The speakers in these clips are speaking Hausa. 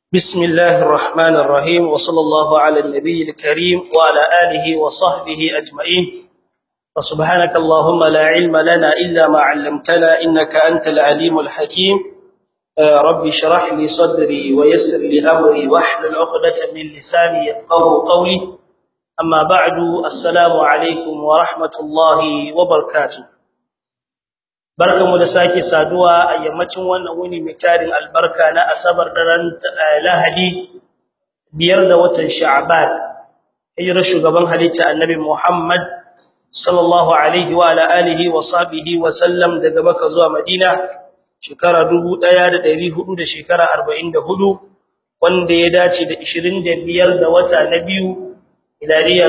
بسم الله الرحمن الرحيم وصلى الله على النبي الكريم وعلى آله وصحبه أجمعين وسبحانك اللهم لا علم لنا إلا ما علمتنا إنك أنت العليم الحكيم ربي اشرح لي صدري ويسر لي أمري واحلل عقدة من لساني يفقهوا قولي أما بعد السلام عليكم ورحمة الله وبركاته barkamu da sake saduwa a yammacin wannan wuni mai tarin albarka na asabar daren lahadi biyar da watan sha'ban hijirar shugaban halitta annabi muhammad sallallahu alaihi wa ala alihi wa sahbihi wa sallam daga makka zuwa madina shekara 1400 da shekara 44 wanda ya dace da 25 da wata na biyu miladiya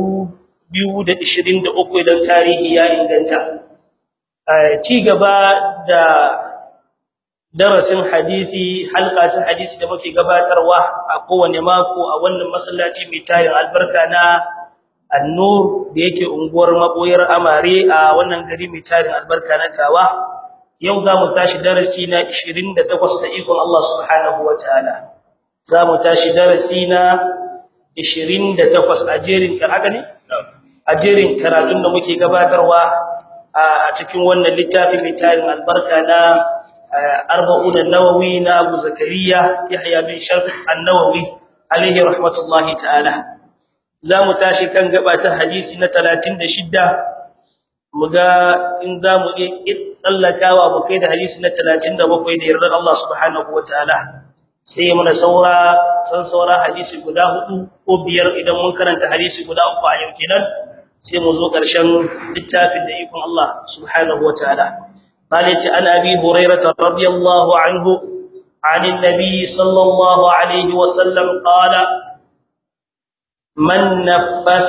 2023 idan tarihi ya inganta ci gaba da darasin hadisi halka ta hadisi da muke gabatarwa a kowane mako a wannan masallaci mai tarin albarka na An-Nur da yake unguwar maboyar Amare a wannan gari mai tarin albarka na Tawa yau za mu tashi darasi na 28 da ikon Allah subhanahu wataala za mu tashi darasi na 28 a jerin haka ne a jerin karatun da muke gabatarwa a cikin wannan littafi mai tarin albarka na arba'un an-nawawi na Abu Zakariya Yahya bin Sharf an-Nawawi alaihi rahmatullahi ta'ala zamu tashi kan gaba ta hadisi na 36 muga in zamu iya tsallakawa mu kai da hadisi na 37 da yardar Allah subhanahu wataala sai muna saura san saura hadisi guda hudu ko biyar idan mun karanta hadisi guda uku a yau kenan sai mu zo ƙarshen littafin da ikon Allah subhanahu wataala قالت عن ابي هريره رضي الله عنه عن النبي صلى الله عليه وسلم قال من نفس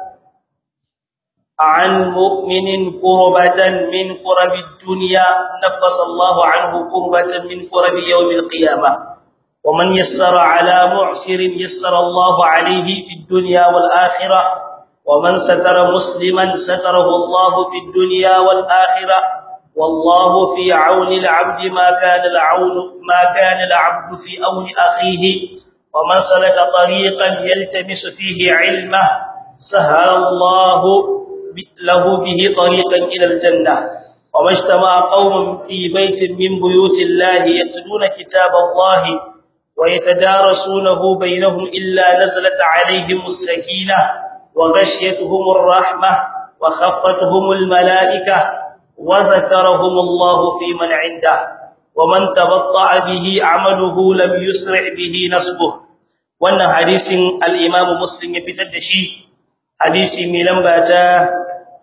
عن مؤمن قربة من قرب الدنيا نفس الله عنه قربة من قرب يوم القيامة ومن يسر على معسر يسر الله عليه في الدنيا والآخرة ومن ستر مسلما ستره الله في الدنيا والآخرة والله في عون العبد ما كان العون ما كان العبد في عون أخيه ومن سلك طريقا يلتمس فيه علمه سهل الله له به طريقا إلى الجنة وما اجتمع قوم في بيت من بيوت الله يتلون كتاب الله ويتدارسونه بينهم إلا نزلت عليهم السكينة وغشيتهم الرحمة وخفتهم الملائكة وذكرهم الله في من عنده ومن تبطع به عمله لم يسرع به نسبه wannan hadisin al-Imam Muslim ya fitar da shi hadisi mai lamba ta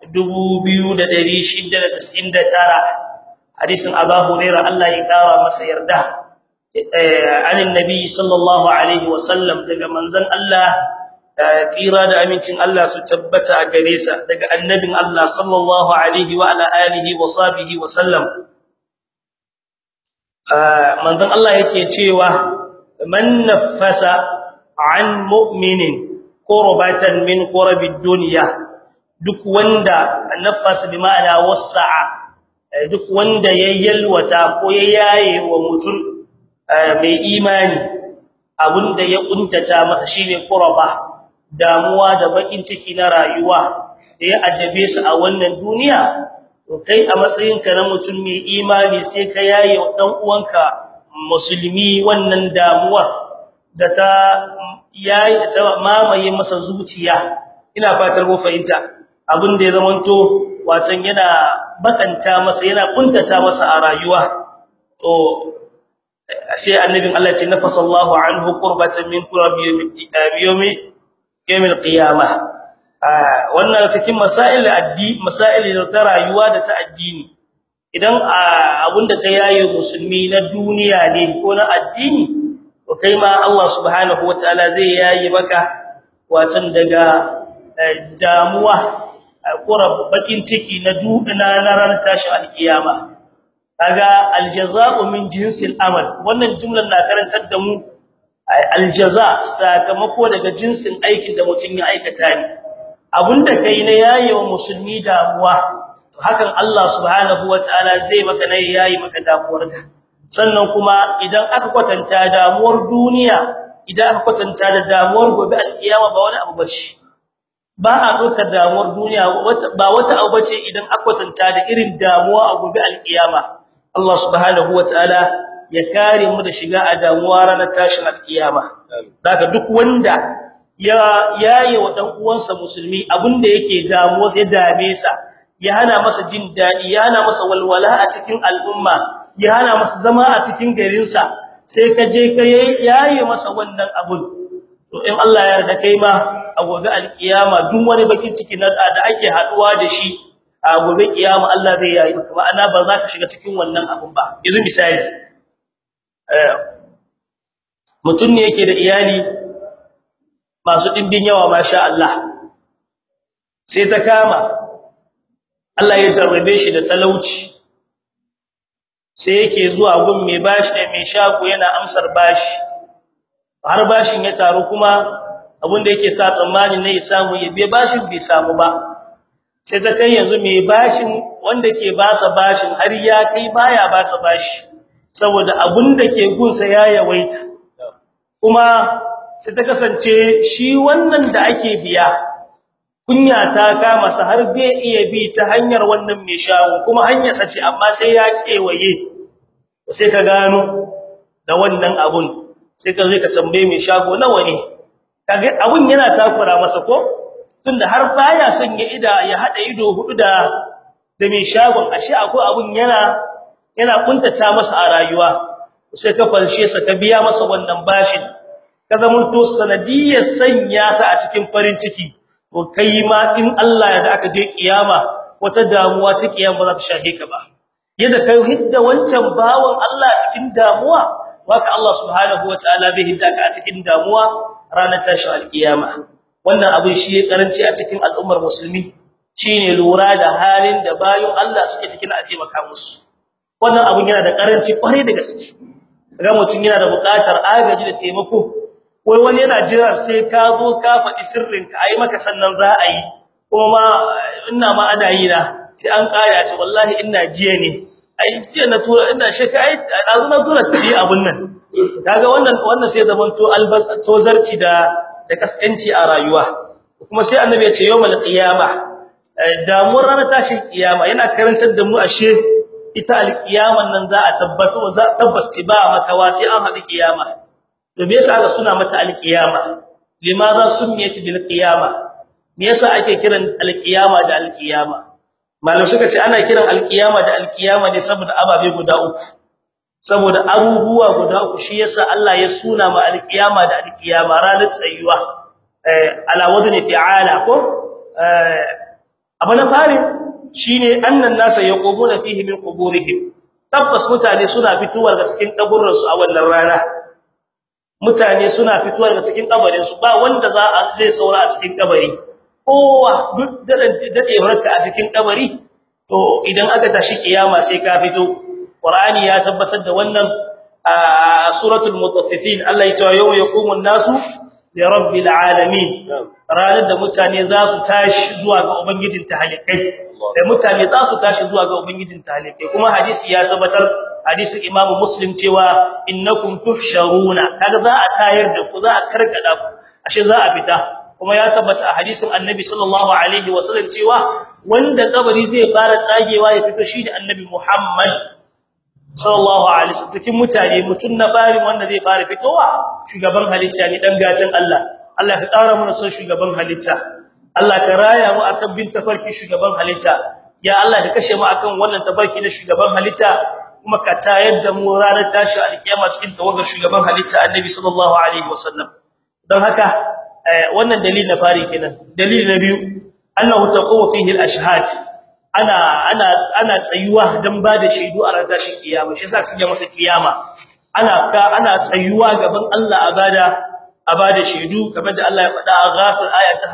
2699 hadisin Abu Hurairah Allah ya kara masa yarda anin nabi sallallahu alaihi wasallam daga manzon Allah tsira da amincin Allah su tabbata a gare sa daga annabin Allah sallallahu alaihi wa ala alihi wa sahbihi wa sallam manzon Allah yake cewa man nafasa an mu'minin qurbatan min qurabid dunya duk wanda nafasa bi ma'ana wasa'a duk wanda yayyalwata ko yayaye wa mutum mai imani abunda ya kuntata masa shine qurba damuwa da bakin ciki na rayuwa da ya addabe su a wannan duniya to kai a matsayinka na mutum mai imani sai ka yaye dan uwanka musulmi wannan damuwa da ta yayi ta mamaye masa zuciya ina fatar mu fahimta abin da ya zamanto watan yana bakanta masa yana kuntata masa a rayuwa to sai annabin Allah ya ce nafasallahu anhu qurbatan min qurabi yawmi yawmil qiyamah wannan cikin masail addi masail ta rayuwa da ta addini idan abunda ka yayi musulmi na duniya ne ko na addini to kai ma Allah subhanahu wataala zai yayi maka watan daga damuwa qurab bakin ciki na duduna na ranar tashi alkiyama kaga aljazaa'u min jinsil amal wannan jumlar na karantar da mu aljaza sakamako daga jinsin aikin da mutum ya aikata ne abunda kai na yayewa musulmi damuwa to hakan Allah subhanahu wataala zai maka ne yayi maka damuwarka sannan kuma idan aka kwatanta damuwar duniya idan aka kwatanta da damuwar gobe alkiyama ba wani abu bace ba a dokar damuwar duniya ba wata abu bace idan aka kwatanta da irin damuwa a gobe alkiyama Allah subhanahu wataala ya kare mu da shiga a damuwa ranar tashin alkiyama daga duk wanda ya yaye wa dan uwansa musulmi abinda yake damuwa sai dame sa ya hana masa jin dadi ya hana masa walwala a cikin al'umma ya hana masa zama a cikin garin sa sai ka je ka yaye masa wannan abun to in Allah ya yarda kai ma a gobe alkiyama duk wani bakin ciki na da ake haduwa da shi a gobe kiyama Allah zai yayi maka ma'ana ba za ka shiga cikin wannan abun ba yanzu misali eh mutun ne yake da iyali masu dimbin yawa masha Allah sai ta kama Allah ya tarbe shi da talauci sai yake zuwa gun mai bashi da mai shago yana amsar bashi har bashin ya taru kuma abinda yake sa tsammani ne ya samu ya biya bashin bai samu ba sai ta kai yanzu mai bashin wanda ke basa bashin har ya kai baya basa bashi saboda abinda ke gunsa ya yawaita kuma sai ta kasance shi wannan da ake biya kunya ta kama sa har bai iya bi ta hanyar wannan mai shago kuma hanyar sa ce amma sai ya kewaye sai ka gano da wannan abun sai ka zai ka tambaye mai shago nawa ne kage abun yana takura masa ko tunda har baya son ya ida ya hada ido hudu da da mai shagon ashe akwai abun yana yana kuntata masa a rayuwa sai ka falshe sa ka biya masa wannan bashin ka zamanto sanadiyar sanya sa a cikin farin ciki to kai ma in Allah ya da aka je kiyama wata damuwa ta kiyama za ta shahe ka ba yadda kai hidda wancan bawon Allah cikin damuwa waka Allah subhanahu wataala bai hidda ka a cikin damuwa ranar tashin alkiyama wannan abin shi ya karanci a cikin al'ummar musulmi shine lura da halin da bayin Allah suke cikin a taimaka musu wannan abin yana da karanci kwarai da gaske ga mutum yana da buƙatar agaji da taimako wai wani yana jira sai ka zo ka faɗi sirrinka ai maka sannan za a yi kuma ma ina ma ana yi na sai an kaya ce wallahi ina jiya ne ai jiya na tura ina shaka ai azu na tura tabi abun nan kaga wannan wannan sai zaman to albas tozarci da da kaskanci a rayuwa kuma sai annabi ya ce yawmal qiyama damuwar ranar tashin kiyama yana karantar da mu ashe ita alkiyaman nan za a tabbata za tabbas ba makawa sai an haɗu kiyama to me yasa aka suna mata alqiyama limaza sumiyat bil qiyama me yasa ake kiran alqiyama da alqiyama malam suka ce ana kiran alqiyama da alqiyama ne saboda ababe guda uku saboda abubuwa guda uku shi yasa Allah ya suna ma alqiyama da alqiyama ranar tsayuwa eh ala wadni fi'ala ko eh abana fari shine annan nasa yaqumuna fihi min quburihim tabbas mutane suna fituwar ga cikin kaburran su a wannan rana mutane suna fituwar daga cikin kabarin su ba wanda za a zai saura a cikin kabari kowa duk da dadewarka a cikin kabari to idan aka tashi kiyama sai ka fito qur'ani ya tabbatar da wannan a suratul mutaffifin Allah ya ce yawma yaqumun nasu li rabbil alamin ranar da mutane za su tashi zuwa ga ubangijin tahalikai da mutane za su tashi zuwa ga ubangijin tahalikai kuma hadisi ya tabbatar hadisin imamu muslim cewa innakum tuhsharuna kaga za a tayar da ku za a karkada ku ashe za a fita kuma ya tabbata a hadisin annabi sallallahu alaihi wasallam cewa wanda kabari zai fara tsagewa ya fito shi da annabi muhammad sallallahu alaihi wasallam cikin mutane mutun na bari wanda zai fara fitowa shugaban halitta ne dan gatan Allah Allah ka ƙara mana son shugaban halitta Allah ka raya mu akan bin tafarki shugaban halitta ya Allah ka kashe mu akan wannan tafarki na shugaban halitta kuma ka tayar da mu ranar tashi alkiyama cikin tawagar shugaban halitta annabi sallallahu alaihi wasallam dan haka wannan dalili na fari kenan dalili na biyu annahu taqumu fihi al-ashhad ana ana ana tsayuwa dan bada shaidu a ranar tashin kiyama shi yasa suke masa kiyama ana ka ana tsayuwa gaban Allah a bada a bada shaidu kamar da Allah ya faɗa a ghafir aya ta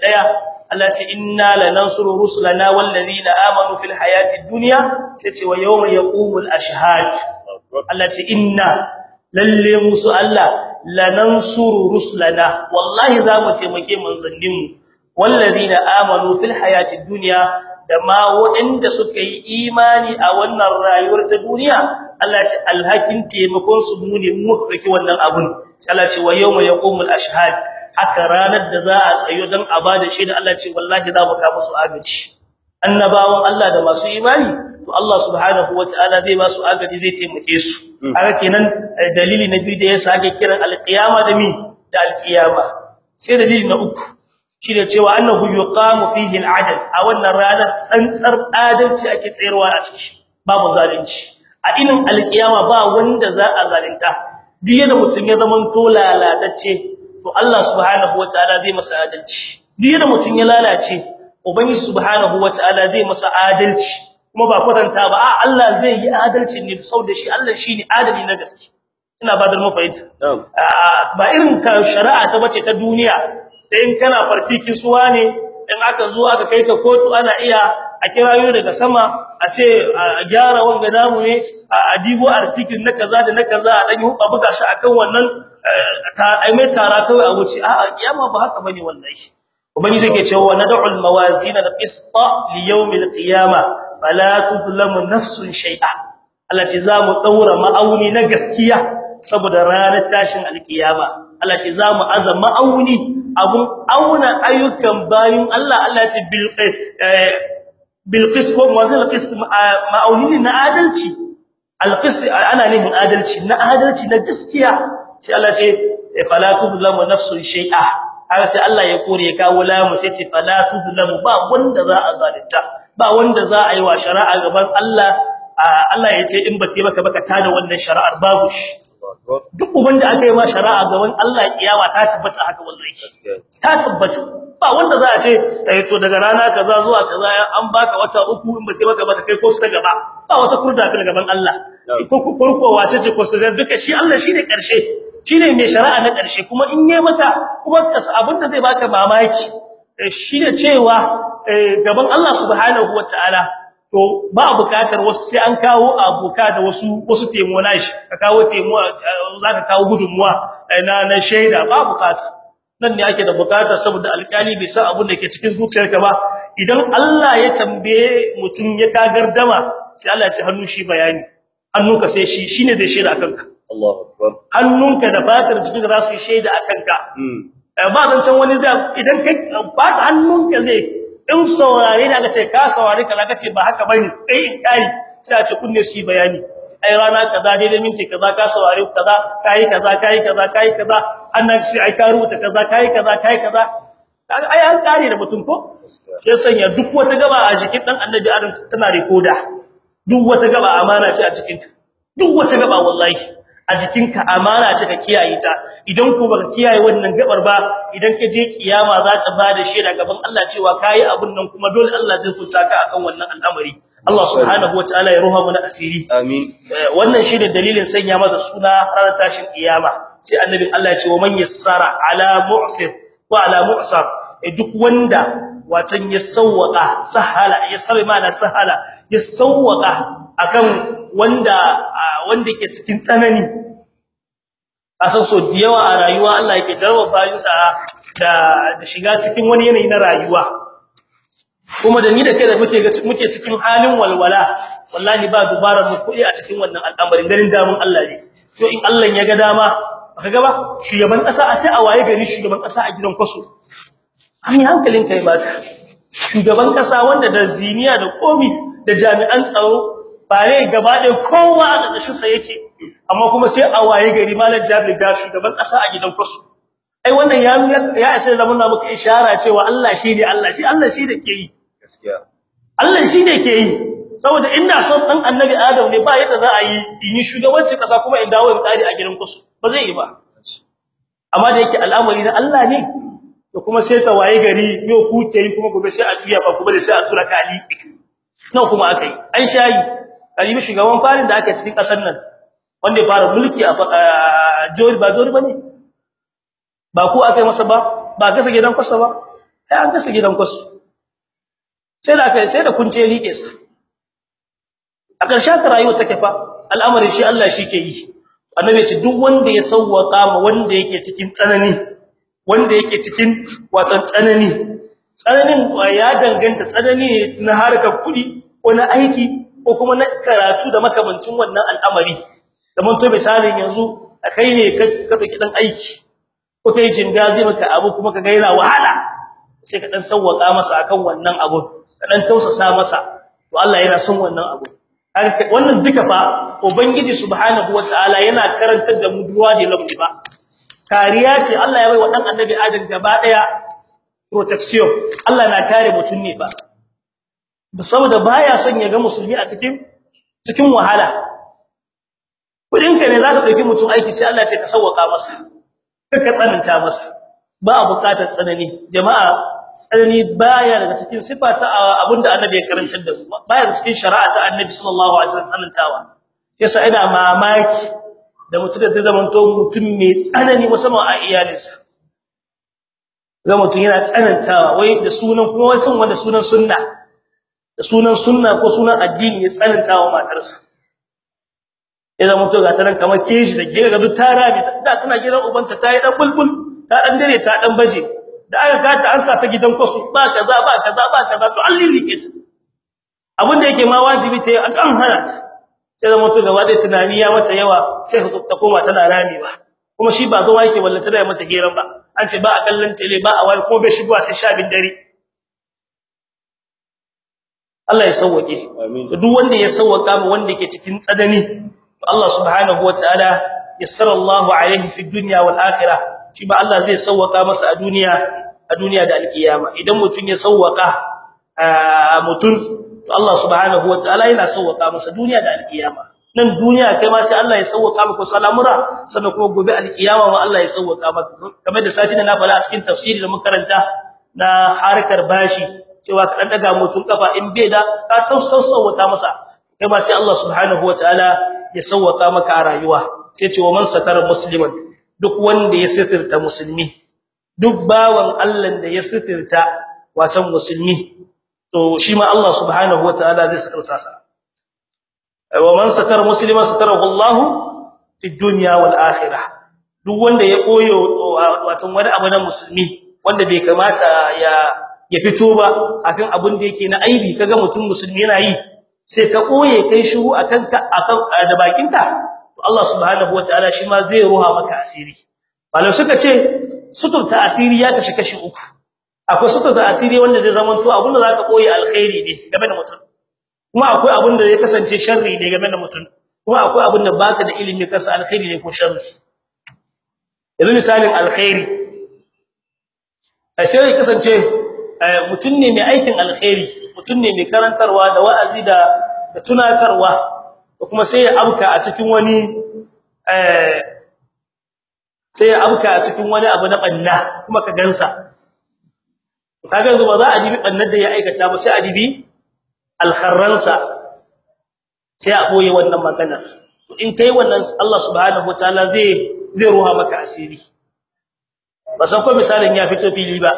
51 Allah ce inna lanansuru rusulana wallazina amanu fil hayati dunya sai ce wa yawma yaqumul ashhad Allah ce inna lalle musu Allah lanansuru rusulana wallahi za mu taimake manzannin mu wallazina amanu fil hayati dunya da ma waɗanda suka yi imani a wannan rayuwar ta duniya Allah ce alhakin taimakon su mu ne mu kake wannan abun sai Allah ce wa yawma yaqumul ashhad haka ranar da za a tsayo dan a bada shi da Allah ce wallahi za mu ka musu agaji annabawan Allah da masu imani to Allah subhanahu wataala zai ba su agaji zai taimake su haka kenan dalili na biyu da ya sake kiran alqiyama da mi da alqiyama sai dalili na uku shine cewa annahu yuqamu fihi al'adl a wannan ranar tsantsar adalci ake tsayarwa a ciki babu zalunci a inin alqiyama ba wanda za a zalunta duk yadda mutum ya zaman to lalatacce to Allah subhanahu wataala zai masa adalci duk yadda mutum ya lalace ubangi subhanahu wataala zai masa adalci kuma ba kwatanta ba a Allah zai yi adalci ne saboda shi Allah shine adali na gaske ina ba da mafahimta ba irin ka shari'a ta bace ta duniya sai in kana fartikin suwa ne in aka zo aka kai ka kotu ana iya a kirayo daga sama a ce a gyara wanga namu ne a digo artikin na kaza da na kaza a dan yi hubba buga shi akan wannan ta ai mai tara kawai a wuce a'a kiyama ba haka bane wallahi ubangiji yake cewa nad'u al-mawazin al-qista li yawm al-qiyama fala tudlamu nafsun shay'a Allah ce zamu daura ma'auni na gaskiya saboda ranar tashin al-qiyama Allah ce zamu azama ma'auni abun auna ayyukan bayin Allah Allah ce bil bil qist wa mawazin al-qist ma'auni na adalci al-qist ana nihin adalci na adalci na gaskiya sai Allah ce fala tudlamu nafsun shay'a haka sai Allah ya kore ya kawo lamu sai ce fala tudlamu ba wanda za a zalunta ba wanda za a yi wa shari'a gaban Allah Allah ya ce in ba te maka baka tada wannan shari'ar babu shi duk uban da aka yi ma shari'a gaban Allah kiyama ta tabbata haka wallahi ta tabbata ba wanda za a ce eh to daga rana kaza zuwa kaza an baka wata uku in ba te maka baka kai ko ta gaba ba wata kurda fil gaban Allah ko ko wace ce ko sai duka shi Allah shine karshe shine mai shari'a na ƙarshe kuma in yayi maka kuma abinda zai baka mamaki shine cewa gaban Allah subhanahu wataala to ba bukatar wasu sai an kawo abuka da wasu wasu temo nashi ka kawo temo zaka kawo gudunmuwa na na shaida ba bukata nan ne ake da bukata saboda alƙali bai san abin da ke cikin zuciyarka ba idan Allah ya tambaye mutum ya kagardama sai Allah ya ce hannu shi bayani hannunka sai shi shine zai shaida kanka Allahu akbar hannunka da fatar jikin za su shaida akan ka ba zan san wani da idan kai fata hannunka zai in saurare da aka ce ka saurare kaza kace ba haka bane kai in kai sai a ce kunne su bayani ai rana kaza dai minti kaza ka saurare kaza kai kaza kai kaza kai kaza annan shi ai ka rubuta kaza kai kaza kai kaza ai an kare da mutum ko sai sanya duk wata gaba a jikin dan annabi adam tana rekoda duk wata gaba amana ce a cikin duk wata gaba wallahi a jikinka amana ce ka kiyaye ta idan ko baka kiyaye wannan gabar ba idan ka je kiyama za ta bada shaida gaban Allah cewa kai abun nan kuma dole Allah zai kunta ka akan wannan al'amari Allah subhanahu wataala ya ruha mana asiri amin wannan shine dalilin sanya masa suna ranar tashin kiyama sai annabi Allah ya ce wa man yassara ala mu'sir wa ala mu'sar duk wanda watan ya sawwaka sahala ya sabai mana sahala ya sawwaka akan wanda wanda yake cikin tsanani asan so da yawa a rayuwa Allah yake jarraba bayinsa da da shiga cikin wani yanayi na rayuwa kuma da ni da kai da muke muke cikin halin walwala wallahi ba dubara mu kudi a cikin wannan al'amarin garin damun Allah ne to in Allah ya ga dama baka ga ba shugaban kasa a sai a waye gari shugaban kasa a gidan kwaso an yi hankalin kai baka shugaban kasa wanda da ziniya da komi da jami'an tsaro ba ne gaba da kowa a ƙarshen sa yake amma kuma sai a waye gari malam Jabir ga shugaban ƙasa a gidan kwasu ai wannan ya ya sai zaman na muka ishara cewa Allah shine Allah shi Allah shi da ke yi gaskiya Allah shi ne ke yi saboda ina son dan annabi Adam ne ba yadda za a yi in yi shugabancin ƙasa kuma in dawo in kare a gidan kwasu ba zai yi ba amma da yake al'amari na Allah ne to kuma sai ta waye gari yau ku ke yi kuma gobe sai a tuya ba kuma da sai a tura ka aliki nan kuma akai an shayi kalibi shugaban farin da aka cikin kasar nan wanda ya fara mulki a jori ba jori bane ba ku akai masa ba ba kasa gidan kwasa ba sai an kasa gidan kwasu sai da kai sai da kunce liƙe sa a ƙarshen ta rayuwa take fa al'amarin shi Allah shi ke yi annabi ce duk wanda ya sawwaka ma wanda yake cikin tsanani wanda yake cikin wato tsanani tsananin ya danganta tsanani na harkar kudi ko na aiki ko kuma na karatu da makamancin wannan al'amari da mun to misalin yanzu kai ne ka dauki dan aiki ko kai jinga zai maka abu kuma ka ga yana wahala sai ka dan sawwaka masa akan wannan abu ka dan tausasa masa to Allah yana son wannan abu wannan duka fa ubangiji subhanahu wataala yana karantar da mu duwa da lamu ba kariya ce Allah ya bai wa dan annabi Adam gaba daya protection Allah na kare mutun ne ba saboda baya son ya ga musulmi a cikin cikin wahala kudin ka ne za ka dauki mutum aiki sai Allah ya ce ka sauwaka masa ka tsananta masa ba a bukatar tsanani jama'a tsanani baya daga cikin sifa ta abinda annabi ya karantar da mu baya daga cikin shari'a ta annabi sallallahu alaihi wasallam tsanantawa yasa ina mamaki da mutum da zaman to mutum mai tsanani musamman a iyalinsa ga mutum yana tsanantawa wai da sunan kuma wai wanda sunan sunna da sunan sunna ko sunan addini ya tsanantawa matarsa idan mutum ga taran kamar keji da ke ga duk tara ne da tana gidan ubanta tayi dan bulbul ta dan dare ta dan baje da aka gata an sa ta gidan kwasu ba kaza ba kaza ba kaza to an lilike ta abin da yake ma wajibi ta an kan hana ta sai da mutum gaba da tunani ya mata yawa sai ta koma tana rami ba kuma shi ba zo yake wallata da mata hiran ba an ce ba a kallon tele ba a wai ko bai shigowa sai sha bin dare Allah ya sauwake to duk wanda ya sauwaka mu wanda yake cikin tsadani to Allah subhanahu wataala yassara Allahu alaihi fi dunya wal akhirah shi ba Allah zai sauwaka masa a duniya a duniya da alkiyama idan mutun ya sauwaka mutun to Allah subhanahu wataala yana sauwaka masa duniya da alkiyama nan duniya kai ma sai Allah ya sauwaka maka salamura sannan kuma gobe alkiyama ma Allah ya sauwaka maka kamar da sati na fara a cikin tafsiri da mun karanta na harkar bashi cewa ka dan daga mutun kafa in bai da ka tausauta masa kai ma sai Allah subhanahu wataala ya sauwaka maka a rayuwa sai ce wa man satara musliman duk wanda ya sitirta musulmi duk bawan Allah da ya sitirta wasan musulmi to shi ma Allah subhanahu wataala zai sitirta sa wa man satara musliman satarahu Allah fi dunya wal akhirah duk wanda ya koyo wasan wani abu na musulmi wanda bai kamata ya ya fito ba akan abin da yake na aibi kaga mutum musulmi yana yi sai ka koye kai shiru akan ka akan da bakinka Allah subhanahu wataala shi ma zai ruha maka asiri malai suka ce suturta asiri ya kashi kashi uku akwai suturta asiri wanda zai zama to abinda zaka koyi alkhairi ne game da mutum kuma akwai abinda zai kasance sharri ne game da mutum kuma akwai abinda baka da ilimi kansa alkhairi ne ko sharri yanzu misalin alkhairi sai ya kasance mutum ne mai aikin alkhairi mutum ne mai karantarwa da wa'azi da da tunatarwa kuma sai ya abka a cikin wani eh sai ya abka a cikin wani abu na banna kuma ka gansa kaga ba za a dibi bannar da ya aikata ba sai a dibi alkharransa sai a boye wannan magana to in kai wannan Allah subhanahu wataala zai zai ruha maka asiri ba san ko misalin ya fito fili ba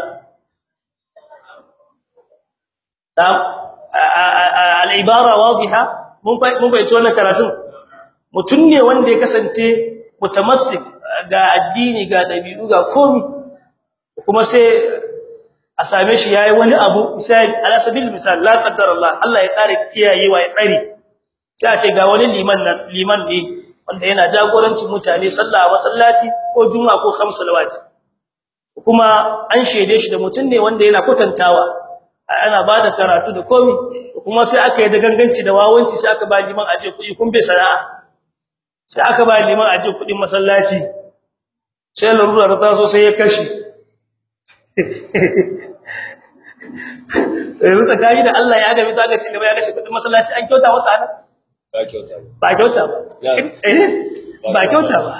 al-ibara wadiha mun mun bai ci wannan karatun mutun ne wanda ya kasance mutamassik ga addini ga dabi'u ga komi kuma sai a same shi yayi wani abu misali ala sabil misal la qaddar Allah Allah ya kare kiyayewa ya tsare sai a ce ga wani liman nan liman ne wanda yana jagorancin mutane sallah masallaci ko juma'a ko khams salawati kuma an shede shi da mutun ne wanda yana kwatantawa ana bada karatu da komi kuma sai aka yi da ganganci da wawanci sai aka ba liman aje kuɗi kun bai sana'a sai aka ba liman aje kuɗin masallaci sai larura ta so sai ya kashi yanzu tsakani da Allah ya ga mita ga ci gaba ya kashe kuɗin masallaci an kyauta masa ana ba kyauta ba ba kyauta ba eh ba kyauta ba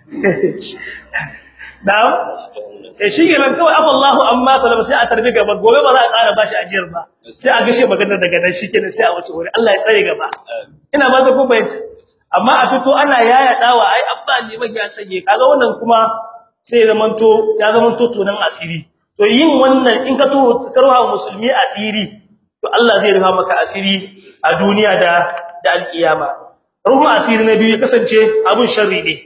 na'am eh shi kenan kawai afa Allahu amma salama sai a tarbi gaba gobe ba za a ƙara bashi ajiyar ba sai a gashe maganar daga nan shikenan sai a wuce wuri Allah ya tsare gaba ina ba ta kuma amma a fito ana yaya dawa ai abba liman ya sanye kaga wannan kuma sai zamanto ya zamanto tunan asiri to yin wannan in ka to karwa musulmi asiri to Allah zai rufa maka asiri a duniya da da alkiyama ruhu asiri na biyu ya kasance abun sharri ne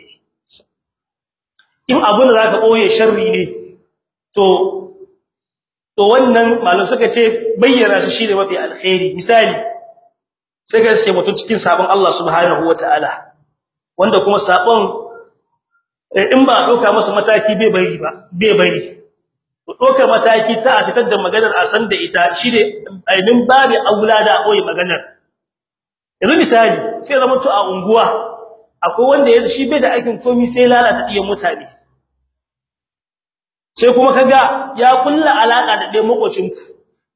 in abun da zaka boye sharri ne to to wannan malum suka ce bayyana shi shine mafi alkhairi misali sai ga suke mutum cikin sabon Allah subhanahu wataala wanda kuma sabon in ba doka masa mataki bai bari ba bai bari to doka mataki ta a fitar da maganar a san da ita shine ainin babu aulada koyi maganar yanzu misali sai zama to a unguwa akwai wanda ya shi bai da aikin komai sai lalata diyan mutane sai kuma kaga ya kulla alaka da dai makocin ku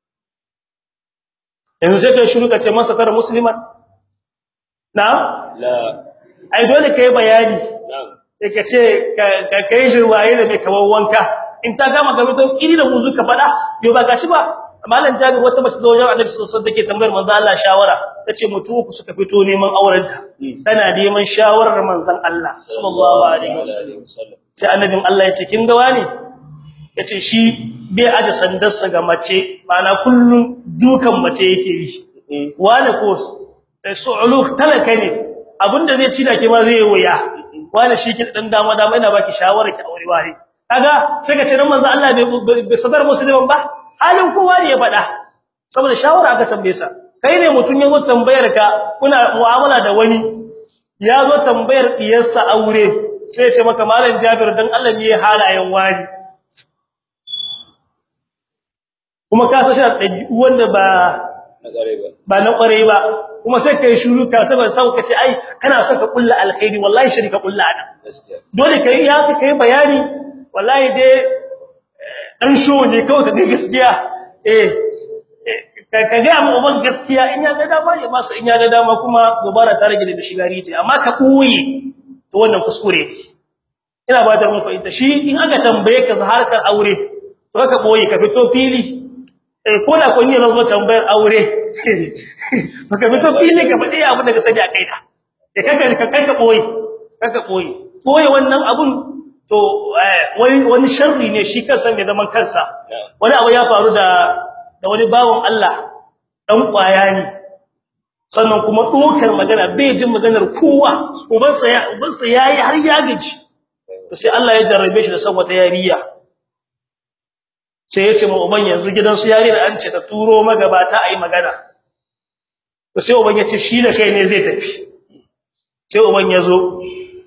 yanzu sai kai shiru ka ce masa kar musliman na la ai dole kai bayani na'am ka ce ka kai shirwaye da mai kaman wanka in ta gama gaba to iri da wuzu ka fada yo ba gashi ba malam jabir wata mace da wajen annabi sallallahu alaihi wasallam take tambayar manzo Allah shawara tace mutu uku suka fito neman aurenta tana neman shawarar manzon Allah sallallahu alaihi wasallam sai annabin Allah ya ce kin ga wani yace shi bai aje sandarsa ga mace mana kullun dukan mace yake yi wani ko su'uluk talaka ne abinda zai ci da ke ma zai waya wani shi ki dan dama dama ina baki shawara ki aure wani kaga sai ka ce dan manzo Allah bai sadar musulman ba halin kowa ne ya faɗa saboda shawara aka tambaye sa kai ne mutun yazo tambayar ka kuna mu'amala da wani yazo tambayar diyarsa aure sai ya ce maka malam Jabir dan Allah ne halayen wani kuma ka san shi da wanda ba na gare ba ba na kware ba kuma sai kai shiru ka saboda sau ka ce ai kana son ka kulla alkhairi wallahi shirka kulla ana gaskiya dole kai ya kai bayani wallahi dai dan show ne kawai ka ga gaskiya eh ka ka ga mu ban gaskiya in ya ga dama ya masa in ya ga dama kuma gobara ta rage da shigari ce amma ka koyi to wannan kuskure ne ina ba da mun fahimta shi in aka tambaye ka harkar aure to ka boye ka fito fili eh ko da kun yi zo tambayar aure to ka fito fili ka faɗi abin da ka sani a kaina eh kaga ka kanka boye kanka boye boye wannan abun to wani wani sharri ne shi kansa mai zaman kansa wani abu ya faru da da wani bawon Allah dan kwaya ne sannan kuma dokar magana bai jin maganar kowa ubansa ya ubansa yayi har ya gaji to sai Allah ya jarrabe shi da san wata yariya sai ya ce mu uban yanzu gidansu yari da an ce ta turo magabata ayi magana to sai uban ya ce shi da kai ne zai tafi sai uban ya zo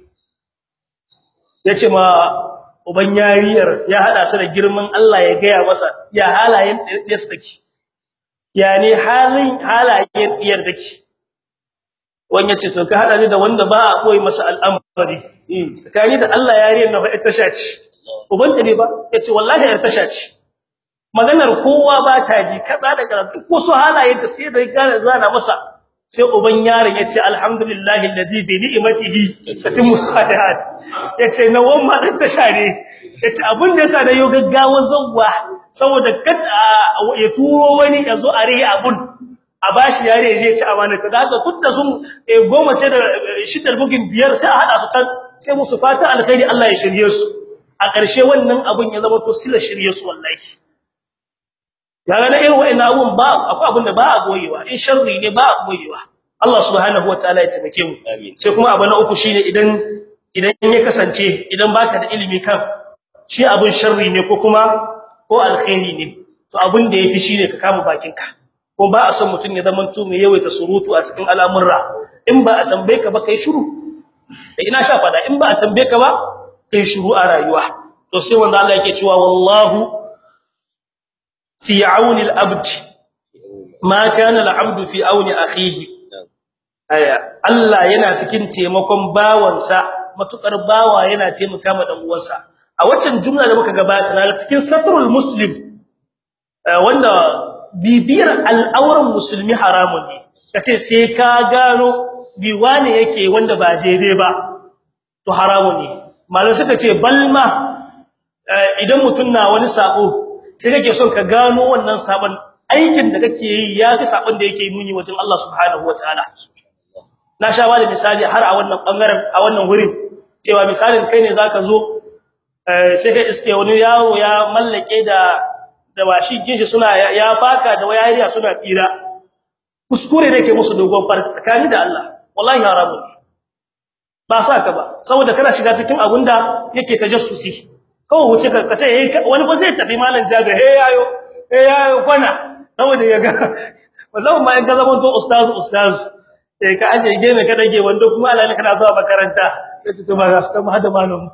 ya ce ma uban yariyar ya hada su da girman Allah ya gaya masa ya halayen ɗiyarsa take ya ne halin halayen ɗiyar take wani ya ce to ka hada ni da wanda ba a koyi masa al'amari tsakani da Allah yariyar na faɗi tasha ce uban ta ne ba ya ce wallahi yar tasha ce maganar kowa ba ta ji kaza da kaza duk wasu halaye da sai da gane zana masa sai uban yaron yace alhamdulillahi alladhi bi ni'matihi tatimmu salihat yace na wannan dan tasha ne yace abin da yasa da yau gaggawa zawwa saboda kada ya turo wani yazo a rihi abun a bashi yare ya ci amana da haka tunda sun goma ce da shiddar bugin biyar sai a hada su can sai musu fata alkhairi Allah ya shirye su a ƙarshe wannan abun ya zama to sila shirye su wallahi kaga na irin wa'annan abun ba akwai abun da ba a goyewa in sharri ne ba a goyewa Allah subhanahu wataala ya taimake mu Amin. sai kuma abu na uku shine idan idan ya kasance idan baka da ilimi kan shi abun sharri ne ko kuma ko alkhairi ne to abun da yafi shine ka kama bakinka ko ba a son mutun ya zaman tu mai yawaita surutu a cikin al'amurra in ba a tambaye ka ba kai shiru da ina sha fada in ba a tambaye ka ba kai shiru a rayuwa to sai wanda Allah yake cewa wallahu fi auni al-abd ma kana al-abd fi auni akhihi aya Allah yana cikin taimakon bawansa matukar bawa yana taimaka ma dan uwansa a waccan jumla da muka gabata na cikin satrul muslim eh, wanda bibiyar al'auran musulmi haramun ne kace sai ka gano biwane yake wanda ba daidai ba to haramun ne malan suka ce balma eh, idan mutun na wani sako sai kake son ka gano wannan sabon aikin da kake yi ya fi sabon da yake nuni wajen Allah subhanahu wataala na sha bada misali har a wannan bangaren a wannan wurin cewa misalin kai ne zaka zo eh, sai ka iske wani yawo ya mallake da da bashi ginshi suna ya- ya faka da wayariya suna tsira kuskure ne ke musu dogon farki tsakani da Allah wallahi haramun ne ba sa ka ba saboda kana shiga cikin abunda yake tajassusi kawai wuce ka kace eh wani ba zai tafi malam jabe he yayo he yayo kwana saboda ya ga musamman ma in ka zama to ustaz ustaz eh ka aje gene ka dage wanda kuma alani kana zuwa makaranta sai to ba za su kama hada malamu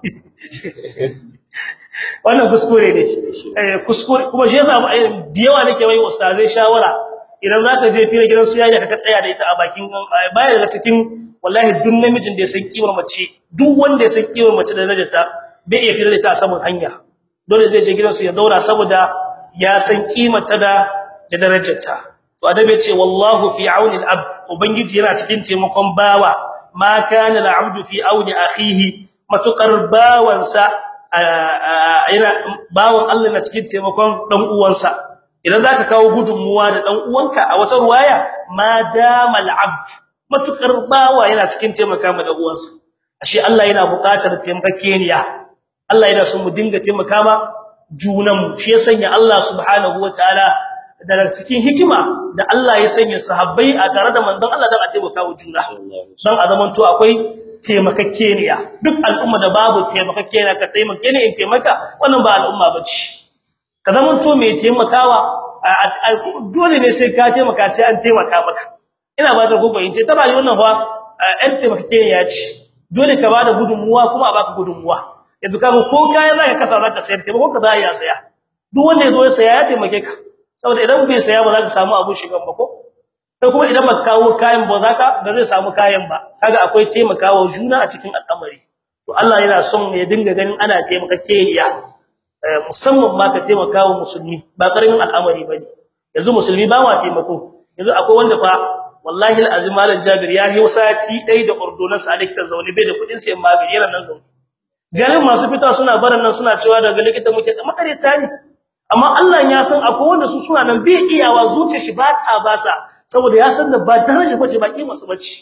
wannan kuskure ne eh kuskure kuma shi yasa da yawa nake mai ustazai shawara idan zaka je fira gidan su yayi ka tsaya da ita a bakin baya daga cikin wallahi duk namijin da ya san kimar mace duk wanda ya san kimar mace da darajarta bai iya fira da ta a saman hanya dole zai je gidan su ya daura saboda ya san kimar ta da da darajarta to adabi ya ce wallahu fi auni al-abd ubangiji yana cikin taimakon bawa ma kana al-abdu fi auni akhihi matukar bawansa yana bawon Allah na cikin taimakon dan uwansa idan zaka kawo gudunmuwa da dan uwanka a wata ruwaya ma damal abd matukar bawa yana cikin taimaka ma dan uwansa ashe Allah yana buƙatar taimakekeniya Allah yana son mu dinga taimaka ma junan mu shi ya sanya Allah subhanahu wataala daga cikin hikima da Allah ya sanya sahabbai a tare da manzon Allah dan a taimaka wa juna dan a zaman to akwai taimakekeniya duk al'umma da babu taimakekeniya ka taimake ne in taimaka wannan ba al'umma bace ka zaman to mai taimakawa dole ne sai ka taimaka sai an taimaka maka ina ba da gogo in ce ta bayi wannan fa ɗan taimakekeniya ce dole ka bada gudunmuwa kuma a baka gudunmuwa yanzu kaga ko kayan zaka kasa zaka sayar taimako ka za ya saya duk wanda yazo ya saya ya taimake ka saboda idan bai saya ba za ka samu abun shigan ba ko sai kuma idan baka kawo kayan ba za ka ba zai samu kayan ba kaga akwai taimakawa juna a cikin al'amari to Allah yana son ya dinga ganin ana taimakakeniya musamman ma ka taimakawa musulmi ba karamin al'amari bane yanzu musulmi ba ma taimako yanzu akwai wanda fa wallahi alazim malam jabir ya yi sati dai da ordonan sa likita zaune bai da kudin sayan magani yana nan zaune garin masu fita suna baran nan suna cewa daga likita muke da makareta ne amma Allah ya san akwai wanda su suna nan bai iyawa zuciyar shi ba ta basa saboda ya san da ba daraja bace ba kima su bace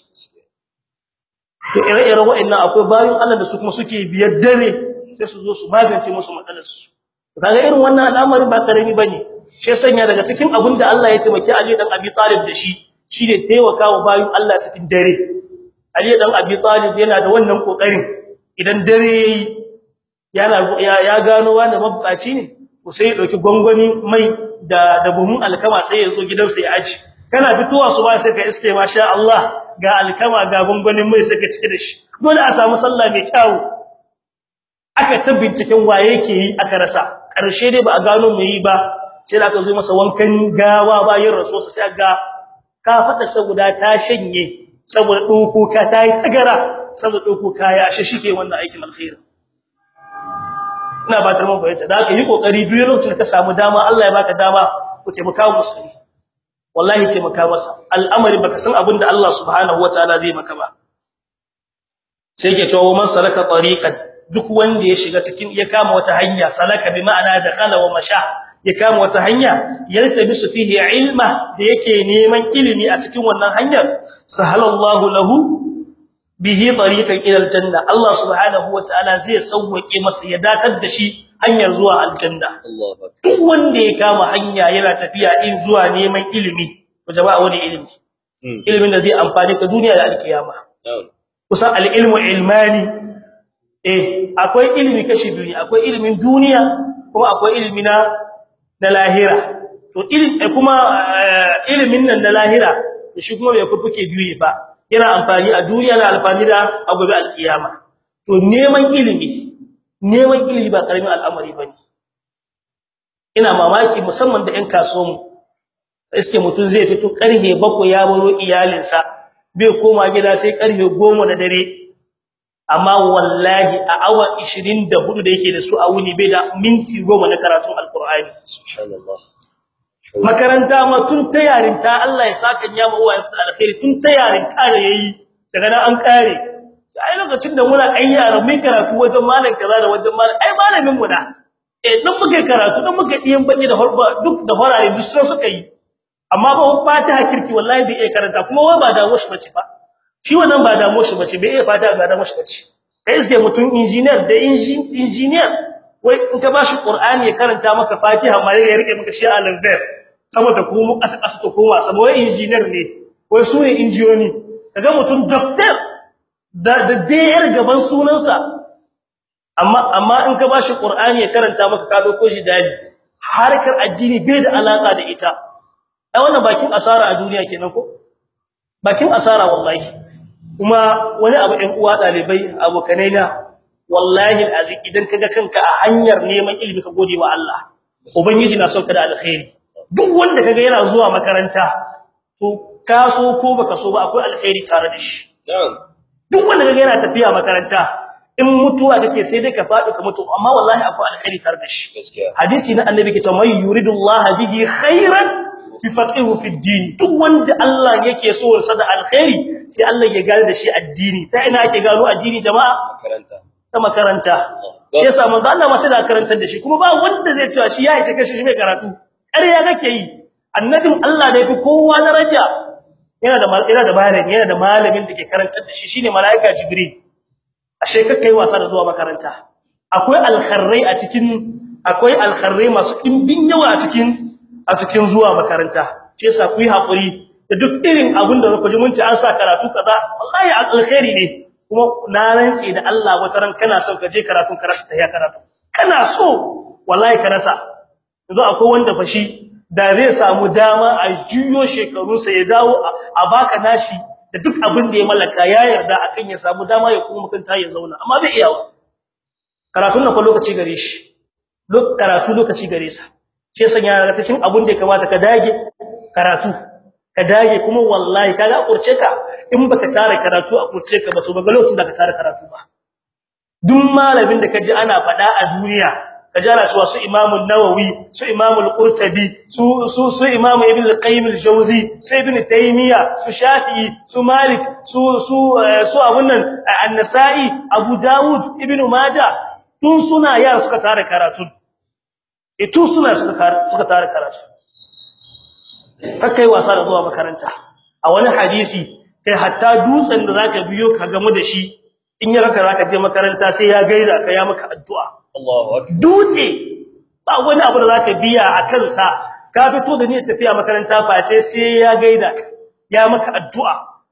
to ire-ire wa'annan akwai bayin Allah da su kuma suke biyar dare sai su zo su magance musu matsalar su kaga irin wannan al'amari ba karami bane shi sanya daga cikin abin da Allah ya taimaki Ali dan Abi Talib da shi shine taimakawa bayin Allah cikin dare Ali dan Abi Talib yana da wannan kokarin idan dare yayi yana ya gano wanda mabukaci ne ko sai ya dauki gongoni mai da da buhun alkama sai ya zo gidansa ya aji kana fitowa su ba sai ka iske masha Allah ga alkama ga gongonin mai sai ka cike da shi dole a samu sallah mai kyau aka ta binciken waye yake yi aka rasa karshe dai ba a gano mai yi ba sai da aka zo masa wankan gawa bayan rasuwa sai ga ka fada saboda ta shanye saboda doko ka tayi tagara saboda doko kaya ashe shike wannan aikin alkhairi ina ba ta mun fahimta da aka yi kokari duk lokacin da ka samu dama Allah ya baka dama ku taimaka musulmi wallahi taimaka masa al'amari baka san abin da Allah subhanahu wataala zai maka ba sai yake cewa man salaka tariqan duk wanda ya shiga cikin ya kama wata hanya salaka bi ma'ana dakhala wa masha ya kama wata hanya yaltabisu fihi ilma da yake neman ilimi a cikin wannan hanyar sahalallahu lahu bihi tariqan ila aljanna Allah subhanahu wataala zai sauwake masa ya datar da shi hanyar zuwa aljanna duk wanda ya kama hanya yana tafiya in zuwa neman ilimi to jama'a wani ilimi ilimin da zai amfani ka duniya da alkiyama kusan al-ilmu ilmani eh akwai ilimi kashi biyu akwai ilimin duniya kuma akwai ilimi na na lahira to ilimi kuma ilimin nan na lahira shi kuma bai fufuke biyu ne ba yana amfani a duniya na amfani da agobe alkiyama to neman ilimi neman ilimi ba karamin al'amari bane ina mamaki musamman da ƴan kasuwan iske mutun zai fito karhe 7 ya baro iyalinsa bai koma gida sai karhe 10 na dare amma wallahi a awa 24 da yake da su a wuni bai da minti 10 na karatun alqur'ani subhanallah makaranta ma tun ta yarinta Allah ya saka nyama uwayen su alkhairi tun ta yarinta da yayi daga nan an kare ai lokacin da muna ɗan yara mun karatu wajen malam kaza da wajen malam ai malamin mu da eh dan muke karatu dan muke diyan baki da horba duk da horare duk sun suka yi amma ba fatiha kirki wallahi bai iya karanta kuma wai ba dawo shi bace ba shi wannan ba dawo shi bace bai iya fatiha ba dawo shi bace kai iske mutum engineer da engineer wai in ka bashi qur'ani ya karanta maka fatiha ma ya rike maka shi al-verb saboda kuma asa asa to koma saboda engineer ne wai su ne injiyoni kaga mutum doctor da da dayar gaban sunansa amma amma in ka bashi qur'ani ya karanta maka ka dauko shi dali harkar addini bai da alaka da ita ai wannan bakin asara a duniya kenan ko bakin asara wallahi kuma wani abu ɗan uwa dalibai abokanai na wallahi alazim idan kaga kanka a hanyar neman ilimi ka gode wa Allah ubangiji na son ka da alkhairi duk wanda kaga yana zuwa makaranta to ka so ko baka so ba akwai alkhairi tare da shi duk wanda kaga yana tafiya makaranta in mutuwa kake sai dai ka fadi ka mutu amma wallahi akwai alkhairi tare da shi hadisi na annabi ke cewa yuridullahu bihi khairan yufaqihu fi din duk wanda Allah yake so sa da alkhairi sai Allah ya gane da shi addini ta ina ake gano addini jama'a makaranta ta makaranta sai yasa manzo Allah ma sai da karantar da shi kuma ba wanda zai cewa shi ya ishe kashi shi mai karatu ƙarya kake yi annabin Allah da yafi kowa daraja yana da yana da malami yana da malamin da ke karantar da shi shine malaika jibril ashe kai wasa da zuwa makaranta akwai alkharrai a cikin akwai alkharrai masu dimbin yawa a cikin a cikin zuwa makaranta shi yasa ku yi hakuri da duk irin abin da kuka ji mun ci an sa karatu kaza wallahi alkhairi ne kuma na rantsi da Allah wata ran kana son ka je karatu ka rasa ya karatu kana so wallahi ka rasa yanzu akwai wanda fashi da zai samu dama a juyo shekarunsa ya dawo a baka nashi da duk abin da ya mallaka ya yarda akan ya samu dama ya kuma makanta ya zauna amma bai iyawa karatun nan fa lokaci gare shi lok karatu lokaci gare sa shi yasa yana daga cikin abin da ya kamata ka dage karatu ka dage kuma wallahi kaga kurce ka in baka tare karatu a kurce ka ba to baga lokacin da ka tare karatu ba duk malamin da kaji ana fada a duniya kaji ana cewa su Imam an-Nawawi su Imam al-Qurtubi su su su Imam Ibn al-Qayyim al-Jawzi su Ibn Taymiyyah su Shafi'i su Malik su su su abun nan An-Nasa'i Abu Dawud Ibn Majah tun suna yara suka tare karatu e tun suna suka suka tare karatu kakkai wasa da zuwa makaranta a wani hadisi kai hatta dutsen da zaka biyo ka gamu da shi in ya raka zaka je makaranta sai ya gaida ka ya maka addu'a Allahu akbar dutse ba wani abu da zaka biya a kansa ka fito da niyyar tafiya makaranta face sai ya gaida ka ya maka addu'a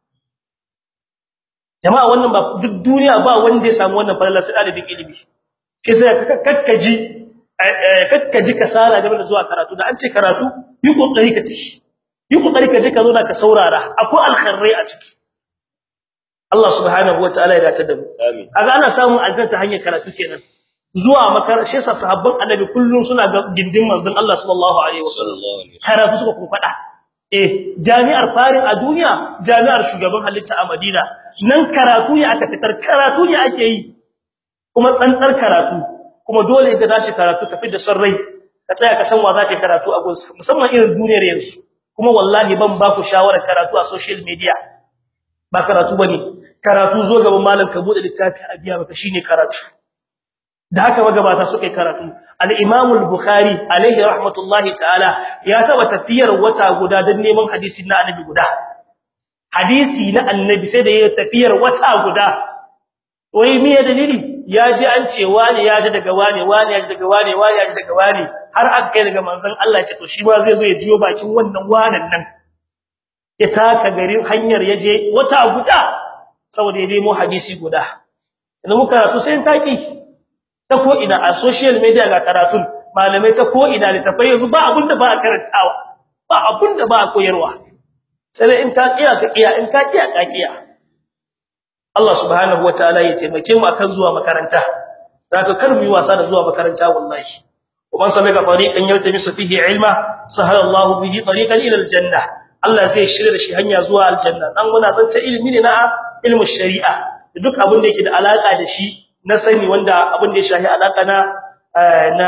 jama'a wannan ba duk duniya ba wanda ya samu wannan falala sai dalibin ilimi shi sai kakkaji kakkaji kasala game da zuwa karatu da an ce karatu yi kokari ka tashi yi kokari ka je ka zauna ka saurara akwai alkhairi a ciki Allah subhanahu wataala ya dace da mu amin kaga ana samun aljanna ta hanyar karatu kenan zuwa makaranta shi yasa sahabban annabi kullun suna ga gindin manzon Allah sallallahu alaihi wasallam sallallahu alaihi karatu suka kun fada eh jami'ar farin a duniya jami'ar shugaban halitta a Madina nan karatu ne aka fitar karatu ne ake yi kuma tsantsar karatu kuma dole ka dashi karatu ka da son rai ka tsaya ka san wa zaka karatu a gunsa musamman irin duniyar yanzu kuma wallahi ban ba ku shawara karatu a social media ba karatu bane karatu zo gaban malam ka bude littafi a biya maka shine karatu da haka magabata suka yi karatu al-Imam al-Bukhari alaihi rahmatullahi ta'ala ya taba tafiyar wata guda don neman hadisi na annabi guda hadisi na annabi sai da ya tafiyar wata guda wai me dalili ya ji an ce wani ya ji daga wani wani ya ji daga wani wani ya ji daga wani har aka kai daga manzon Allah ya ce to shi ma zai zo ya jiyo bakin wannan wanan nan ya taka garin hanyar yaje wata guda saboda ya nemo hadisi guda idan muka karatu sai taki ta ko ina a social media ga karatun malamai ta ko ina litafai yanzu ba abun da ba a karantawa ba abun da ba a koyarwa sai in ka kiya ka kiya in ka kiya ka kiya Allah subhanahu wataala ya taimake mu akan zuwa makaranta zaka kar mu yi wasa da zuwa makaranta wallahi ومن سلك طريقا يلتمس فيه علما سهل الله به طريقا الى الجنه Allah zai shirye da shi hanya zuwa aljanna dan muna zance ilimi ne na ilmin shari'a duk abin da yake da alaka da shi na sani wanda abin da ya shahi alaka na na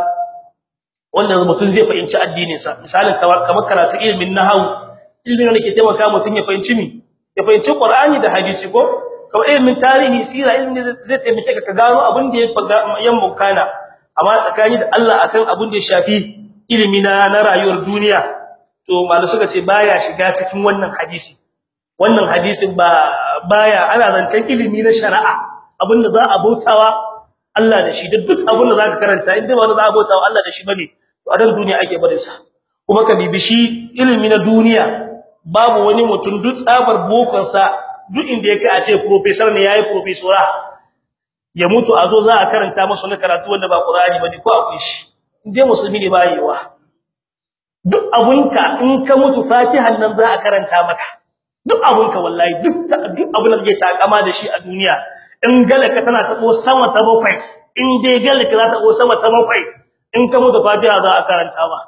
wanda mutum zai fahimci addinin sa misalin kamar karatu ilimin nahwu ilimin da ke taimaka mutum ya fahimci mi ya fahimci Qur'ani da hadisi ko kamar ilimin tarihi sira ilimin zai taimake ka gano abin da ya mukana amma tsakani da Allah akan abin da ya shafi ilimi na na rayuwar duniya to malu suka ce baya shiga cikin wannan hadisi wannan hadisin ba baya ana zancen ilimi na shari'a abinda za a bautawa Allah da shi da duk abinda zaka karanta inda ba za a bautawa Allah da shi bane to a dan duniya ake barin sa kuma ka bibi shi ilimi na duniya babu wani mutum duk tsabar bokon sa duk inda yake a ce professor ne yayi professora ya mutu a zo za a karanta masa wani karatu wanda ba Qur'ani bane ko akwai shi indai musulmi ne ba yiwa duk abunka in ka mutu fatihan nan za a karanta maka duk abunka wallahi duk duk abun da kake takama da shi a duniya in galaka tana tabo sama ta bakwai in dai galaka za ta tabo sama ta bakwai in ka mutu fatiha za a karanta ma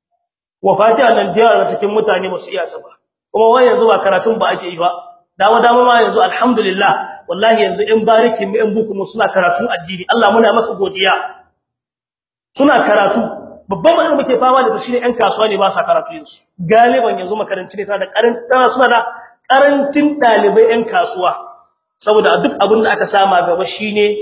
wa fatiha nan da cikin mutane ba su iya ta ba kuma wai yanzu ba karatun ba ake yi ba dama dama ma yanzu alhamdulillah wallahi yanzu in bariki mu in buku mu suna karatun addini Allah muna maka godiya suna karatu babban matsalar muke fama da shi ne ƴan kasuwa ne ba sa karatu yanzu galiban yanzu makaranci ne tana da karanta suna da karancin dalibai ƴan kasuwa saboda duk abin da aka sama gaba shine